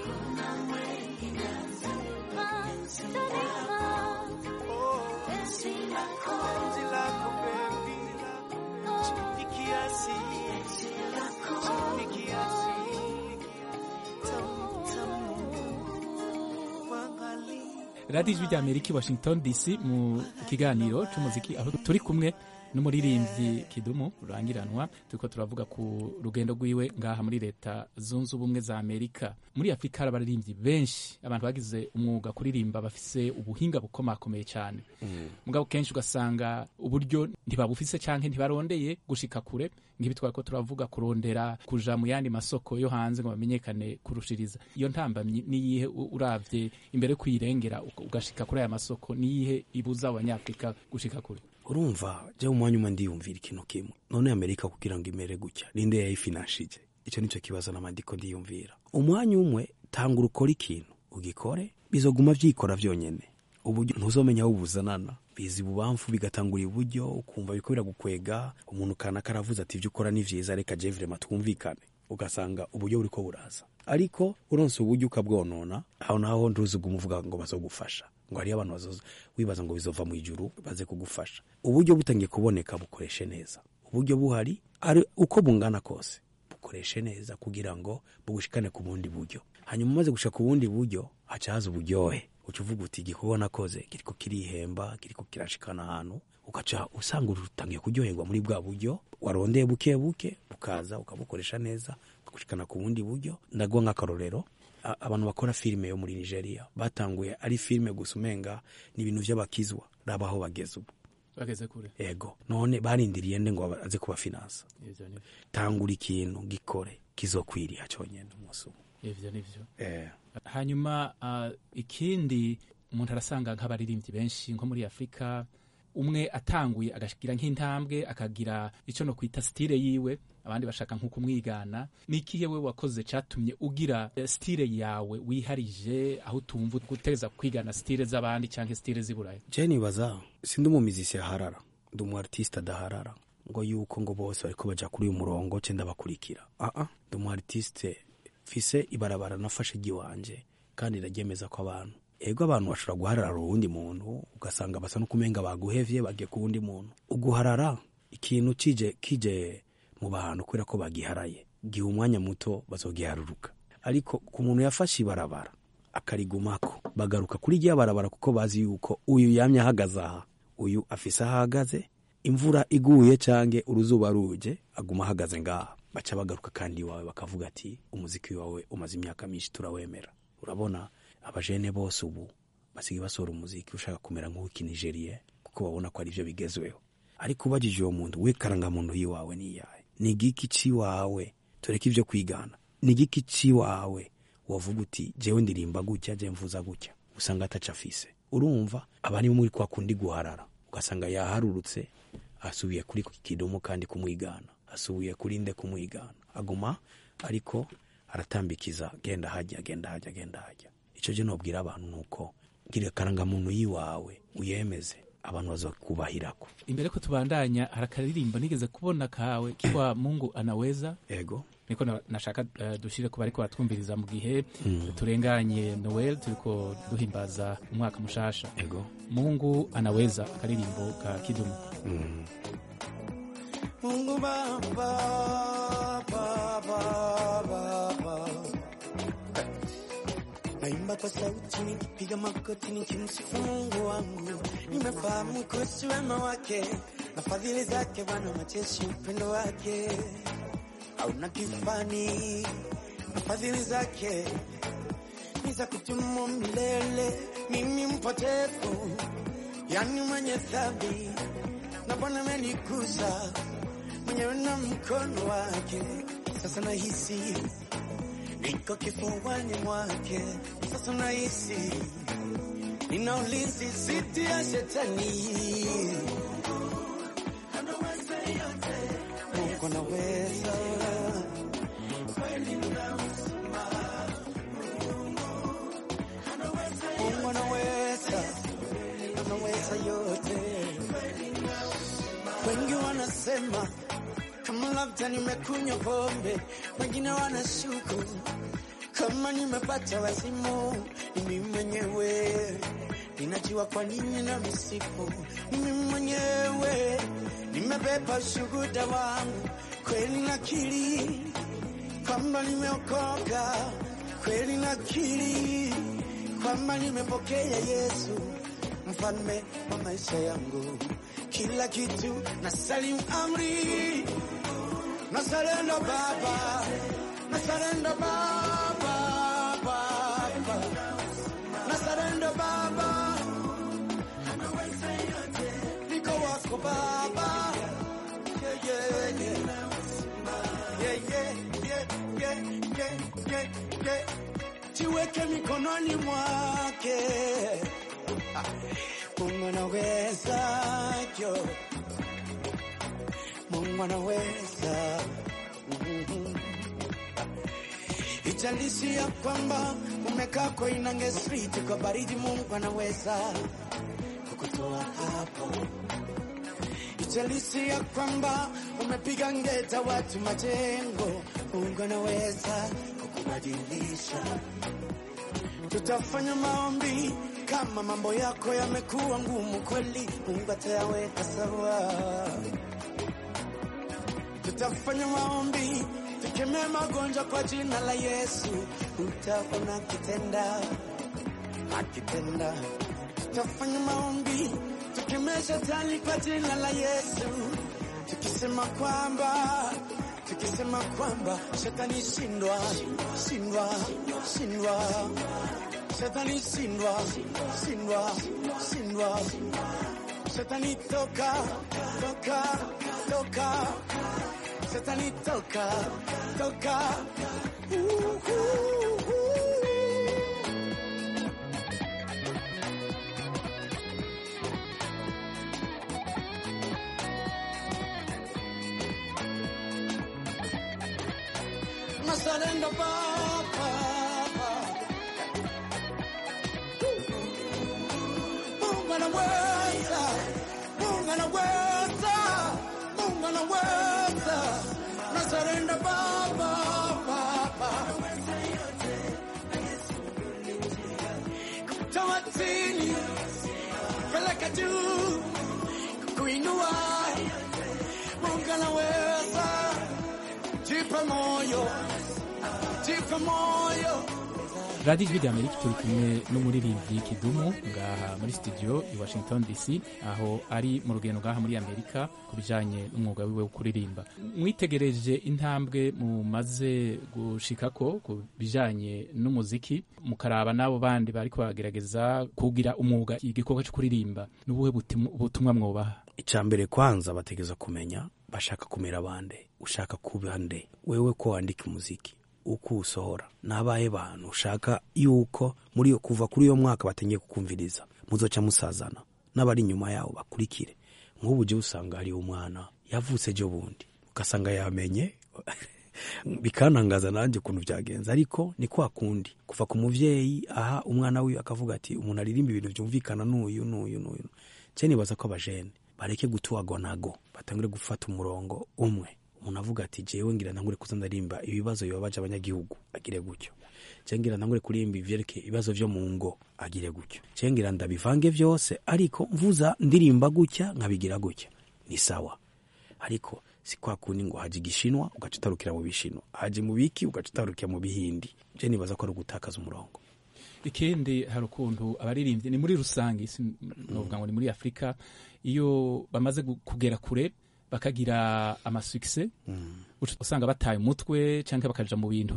Tanipa, penzi lako. Penzi lako baby. Chumvi kiasi. Chumvi kiasi. Tamu tamu. Wakali. radiyo ijwi rya amerika i washington dc mu kiganiro cy'umuziki aho turi kumwe n'umuririmbyi kidumu rurangiranwa turiko turavuga ku rugendo rwiwe ngaha muri leta zunze ubumwe za amerika muri afurika hari abaririmbyi benshi abantu bagize umwuga kuririmba bafise ubuhinga bukomakomeye cyane mugabo kenshi ugasanga uburyo ntibabufise canke ntibarondeye gushika kure ngibi twariko turavuga kurondera kuja mu yandi masoko yo hanze ngo bamenyekane kurushiriza iyo ntambamyi niyihe u- uravye imbere yo kuyirengera uka- ugashika kuri aya masoko niyihe ibuza abanyafurika gushika kure urumva je umwanya umwe ndiyumvira ikintu kimwe none amerika kugira ngo imere gutya ninde yayifinanshije icyo nicyo kibazo namandiko ndiyumvira umwanya umwe tanga ukora ikintu ugikore bizoguma vyikora vyonyene uburyo ntuzomenya aho buzanana biza ibubamfu bigatangura iburyo ukumva biriko biragukwega umuntu kanaka aravuze ati ivyo ukora ni vyiza reka je vrema twumvikane ugasanga uburyo buriko buraza ariko uronse uburyo ukabwonona aho naho ntuzuguma uvuga ngo bazogufasha ngo hariyo abantu bazoza wibaza ngo bizova mu ijuru baze kugufasha uburyo butangiye kuboneka bukoreshe neza uburyo buhari ari uko bungana kose bukoreshe neza kugira ngo bugushikane ku bundi buryo hanyuma umaze gushika ku bundi buryo haca haza uburyohe uca uvuga uti igikorwa nakoze kiriko kirihemba kiriko kirashikana ahantu ugaca usanga utangiye kuryoherwa muri bwa buryo warondeye buke buke bukaza ukabukoresha neza bugushikana ku bundi buryo ndaguha nk'akarorero a- abantu bakora filime yo muri nigeria batanguye ari filime gusa umenga ni ibintu vy'abakizwa raba aho bageze ubu bageze kure ego none barindiriye nde ngo aze kubafinansa ivyo ni tangura ikintu gikore kizokwiriha conyene umunsi umwe ivyo nivyo eh. hanyuma uh, ikindi umuntu arasanga nk'abaririmbyi benshi nko muri afurika umwe atanguye agashigira nk'intambwe akagira icyo no kwita stile yiwe abandi bashaka nko kumwigana ni ikihe we wakoze catumye ugira eh, stile yawe wiharije aho utumva guteza kwigana stile z'abandi cyangwa stile z'iburayi je nibaza sindi umumizisi aharara ndi umu artiste adaharara ngo yuko ngo bose bariko baja kuri uyu murongo ce ndabakurikira aa ndi umu artiste mfise ibarabara nafashe ry'iwanje kandi ndaryemeza ko abantu ego abantu bashobora guharara uwundi muntu ugasanga basa no kumenga baguhevye bagiye ku wundi muntu uguharara ikintu kije kije mu bantu kubera ko bagiharaye giha umwanya muto bazogiharuruka ariko ku muntu yafashe ibarabara akarigumako bagaruka kuri rya barabara kuko bazi yuko uyu yamye ahagaze aha uyu afise aho ahagaze imvura iguye cange uruzuba ruje aguma ahagaze ngaha baca bagaruka kandi iwawe bakavuga ati umuziki wawe umaze imyaka myinshi turawemera urabona abajene bose ubu basigaye basohora umuziki ushaka kumera nk'uw'ikinigerie kuko babona ko ari byo bigezweho ariko ubajije uwo muntu we karangamuntu yiwawe ni iyahe ni igiki ciwawe tureke ibyo kwigana ni igiki ciwawe wavuga uti jewe ndirimba gutya je mvuza gutya usanga ataca afise urumva aba ari muri kwa kundi guharara ugasanga yaharurutse asubiye kuri kidumu kandi kumwigana asubiye kuri nde kumwigana aguma ariko aratambikiza genda hajya genda hajya genda hajya ico je nobwira abantu nuko gira karangamuntu yiwawe uyemeze abantu bazokubahirako imbere ko tubandanya hari akaririmbo nigeze kubona kawe kitwa mungu anaweza ego niko na- nashaka uh, dushire ku bariko batwumviriza mu gihe Mm. turenganye noel turiko duhimbaza umwaka mushasha ego mungu anaweza akaririmbo ka kidumu mm. Mungu Baba, Baba, Baba. Naimba kwa sauti nikipiga magoti nikimsifu Mungu wangu, nimefahamu kuhusu wema wake na fadhili zake, Bwana wa majeshi, upendo wake hauna kifani, na fadhili zake ni za kudumu milele. Mimi mpotevu, yani mwenye dhambi, na Bwana amenikuza mwenyewe na mkono wake. Sasa nahisi niko kifuani mwake, sasa nahisi nina ulinzi dhidi ya shetani. Mungu anaweza Mungu anaweza, anaweza yote. Wengi wanasema kama labda nimekunywa pombe, wengine wanashuku kama nimepata wazimu. Ni mimi mwenyewe ninajua kwa nini na misifu. Ni mimi mwenyewe nimebeba ushuhuda wangu, kweli nakiri kwamba nimeokoka, kweli nakiri kwamba nimepokea Yesu mfalme wa maisha yangu, kila kitu na salimu amri, na sarenda Baba, na sarenda Baba, Baba, na sarenda Baba, niko wako Baba, yeah, yeah, yeah. Yeah, yeah, yeah, yeah, yeah, yeah, yeah. Jiweke mikononi mwake Mungu anaweza jo, Mungu anaweza Mhm. Ijalishi ya kwamba umekaa Koinange Street kwa baridi, Mungu anaweza kukutoa hapo. Ijalishi ya kwamba umepiga ngeta watu majengo, Mungu anaweza kukubadilisha. Tutafanya maombi kama mambo yako yamekuwa ngumu kweli, Mungu atayaweka sawa. Tutafanya maombi tukemee magonjwa kwa jina la Yesu, utaona akitenda akitenda. Tutafanya maombi tukemee shetani kwa jina la Yesu, tukisema kwamba tukisema kwamba shetani shindwa shindwa shindwa shetani shindwa shindwa shindwa shetani toka toka toka shetani toka toka uh, uh, uh. Nazarenda Baba. Mungu anaweza, Mungu anaweza, Mungu anaweza. Nazarenda Baba, Baba. Kutoa chini, peleka juu, kuinua. Mungu anaweza, jipe moyo, jipe moyo. radiyo ijwi ry'amerika turi kumwe n'umuririmbyi kidumu ngaha muri studio i washington dc aho ari mu rugendo ngaha muri amerika ku bijyanye n'umwuga wiwe wo kuririmba mwitegereje intambwe mumaze gushikako ku bijyanye n'umuziki mukaraba n'abo bandi bari kubagerageza kugira umwuga igikorwa cyo kuririmba n'ubuhe butim- butumwa mwubaha icya mbere kwanza bategeza kumenya bashaka kumera bande ushaka kuba nde wewe ko wandika umuziki uko usohora nabaye bantu ushaka yuko muri yo kuva kuri uyo mwaka batangiye kukumviriza muzoca musazana n'abari inyuma yawo bakurikire nk'ubu jya usanga hariho umwana yavutse ejo bundi ugasanga yamenye bikantangaza nanjye ukuntu byagenze ariko ni kwa kundi kuva ku muvyeyi aha umwana wiwe akavuga ati umuntu aririmba ibintu byumvikana n'uyu n'uyu n'uyu cye nibaza ko abajene bareke gutuwagwa nago batangure gufata umurongo umwe umuntu avuga ati jewe ngira ntangure kuza ndarimba ibibazo bibabaje abanyagihugu agire gutyo je ngira ntangure kurimba ivyerekeye ibibazo vyo mu ngo agire gutyo je ngira ndabivange vyose ariko mvuza ndirimba gutya nkabigira gutya ni sawa ariko si kwa kundi ngo haje igishinwa ugaca utarukira mu bishinwa haje mu biki ugaca utarukira mu bihindi je nibaza ko ari ugutakaza umurongo ikindi hari ukuntu abaririmbyi ni muri rusange si novuga ngo ni muri afurika iyo bamaze gu- kugera kure bakagira amasukise uca usanga bataye umutwe cyangwa bakaja mu bintu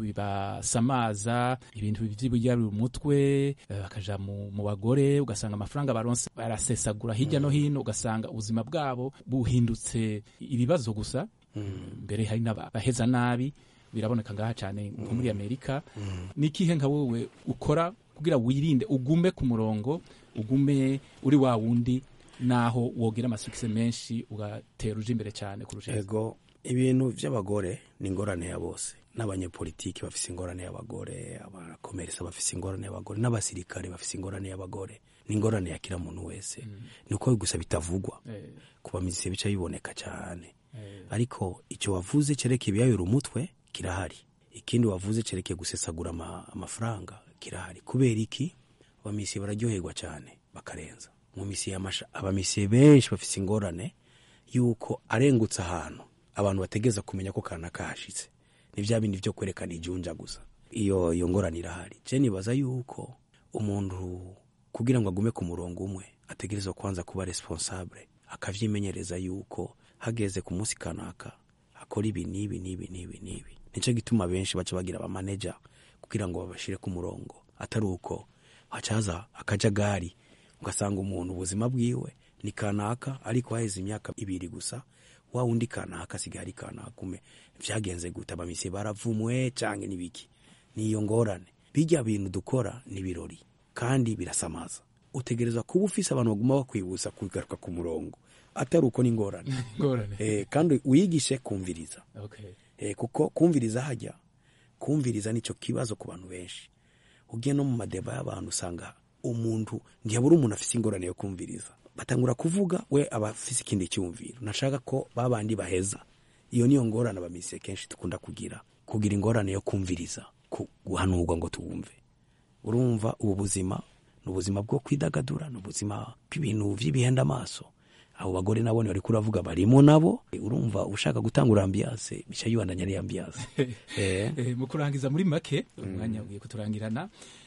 bibasamaza ibintu by'ibigarura umutwe eh, bakaja mu, mu bagore ugasanga amafaranga baronse barasesagura hirya no hino ugasanga ubuzima bwabo buhindutse ibibazo gusa mbere hari n'abaheza nabi biraboneka ngaha cyane nko muri amerika ni ikihe nka wowe ukora kugira wirinde ugume ku murongo ugume uri wa wundi naho wogira amasukise menshi ugatera uje imbere cyane kurusha ego ibintu by'abagore ni ingorane ya bose n'abanyepolitiki bafise ingorane y'abagore abakomeresa bafise ingorane y'abagore n'abasirikare bafise ingorane y'abagore ni ingorane ya kila muntu wese ni uko gusa bitavugwa Eh. ku bamiziki bica biboneka cyane ariko icyo wavuze cerekeye ibiyayura umutwe kirahari ikindi wavuze cerekeye gusesagura ama- amafaranga kirahari kubera iki abamisiye bararyoherwa cyane bakarenza mu misiye y'amasha abamisiye benshi bafise ingorane yuko arengutse ahantu abantu bategeza kumenya ko kana kahashitse ni bya bindi byo kwerekana ijunja gusa iyo iyo ngorane irahari je nibaza yuko umuntu kugira ngo agume ku murongo umwe ategerezwa kwanza kuba responsable akavyimenyereza yuko hageze ku munsi kanaka akora ibi n'ibi n'ibi n'ibi n'ibi nico gituma benshi baca bagira abamaneja kugira ngo babashire ku murongo atari uko hacaza akajagari ugasanga umuntu ubuzima bwiwe ni kanaka ariko haheze imyaka ibiri gusa wa wundi kanaka asigaye ari kanaka ume vyagenze gute abamisiye baravumwe canke n'ibiki niyo ngorane bijya bintu dukora ni birori kandi birasamaza utegereza kuba ufise abantu baguma bakwibusa kugaruka ku murongo atari uko ni ingorane Ingorane. eh, kandi wigishe kumviriza Okay. eh, kuko kumviriza hajya kumviriza nicyo kibazo ku bantu benshi ugiye no mu madeba y'abantu usanga umuntu ntiyabura umuntu afise ingorane yo kumviriza batangura kuvuga we aba afise ikindi cyumviro nashaka ko babandi baheza iyo niyo ngorane abamisiye kenshi dukunda kugira kugira ingorane yo kumviriza ku- guhanurwa ngo tuwumve urumva ubu buzima ni ubuzima bwo kwidagadura ni ubuzima bw'ibintu by'ibihenda amaso abo bagore nabo bari kuravuga barimo nabo urumva ushaka gutangura ambiyase bica yibandanya ari ambiyase eh. Eh, mu kurangiza muri make umwanya ugiye kuturangirana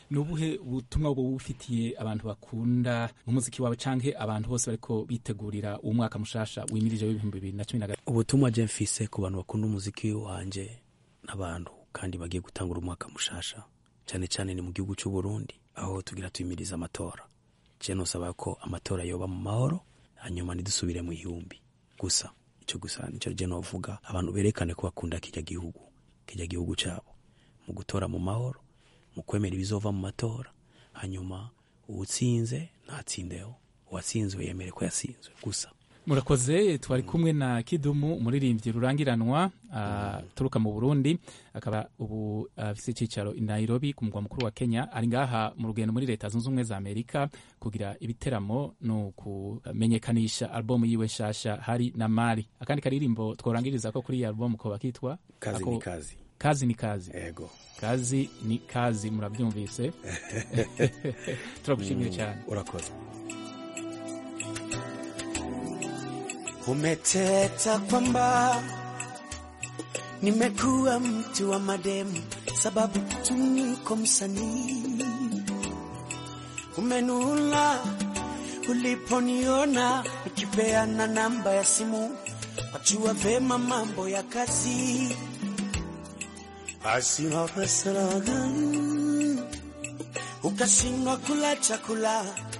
ni ubuhe butumwa bwo bufitiye abantu bakunda umuziki wawe canke abantu bose bariko bitegurira uwo mwaka mushasha wimirije w'ibihumbi bibiri na cumi na gatatu ubutumwa je mfise ku bantu bakunda umuziki wanje n'abantu kandi bagiye gutangura umwaka mushasha cyane cyane ni mu gihugu cy'u Burundi aho tugira tuyimiriza amatora je nosaba ko amatora yoba mu mahoro hanyuma ntidusubire mu ihumbi gusa ico gusa nico je novuga abantu berekane ko bakunda kirya gihugu kirya gihugu cyabo mu gutora mu mahoro mu kwemera ibizova mu matora hanyuma uwutsinze ntatsindeho uwatsinzwe yemere ko yatsinzwe gusa murakoze twari kumwe na kidumu umuririmbyi rurangiranwa aturuka mu burundi akaba ubu afise icicaro i nairobi ku mugwa mukuru wa kenya ari ngaha mu rugendo muri leta zunze ubumwe za amerika kugira ibiteramo no kumenyekanisha albumu yiwe nshasha hari na mari akandi karirimbo tworangiriza ko kuri iyi albumu koba kitwa Kazi Ako- ni kazi. kazi ni kazi ego kazi ni kazi murabyumvise turagushimiye Mm, cyane urakoze Umeteta kwamba nimekuwa mtu wa mademu, sababu tu niko msanii. Umenuna uliponiona nikipeana namba ya simu, wajua vema mambo ya kazi. Basi wakasalaga ukashindwa kula chakula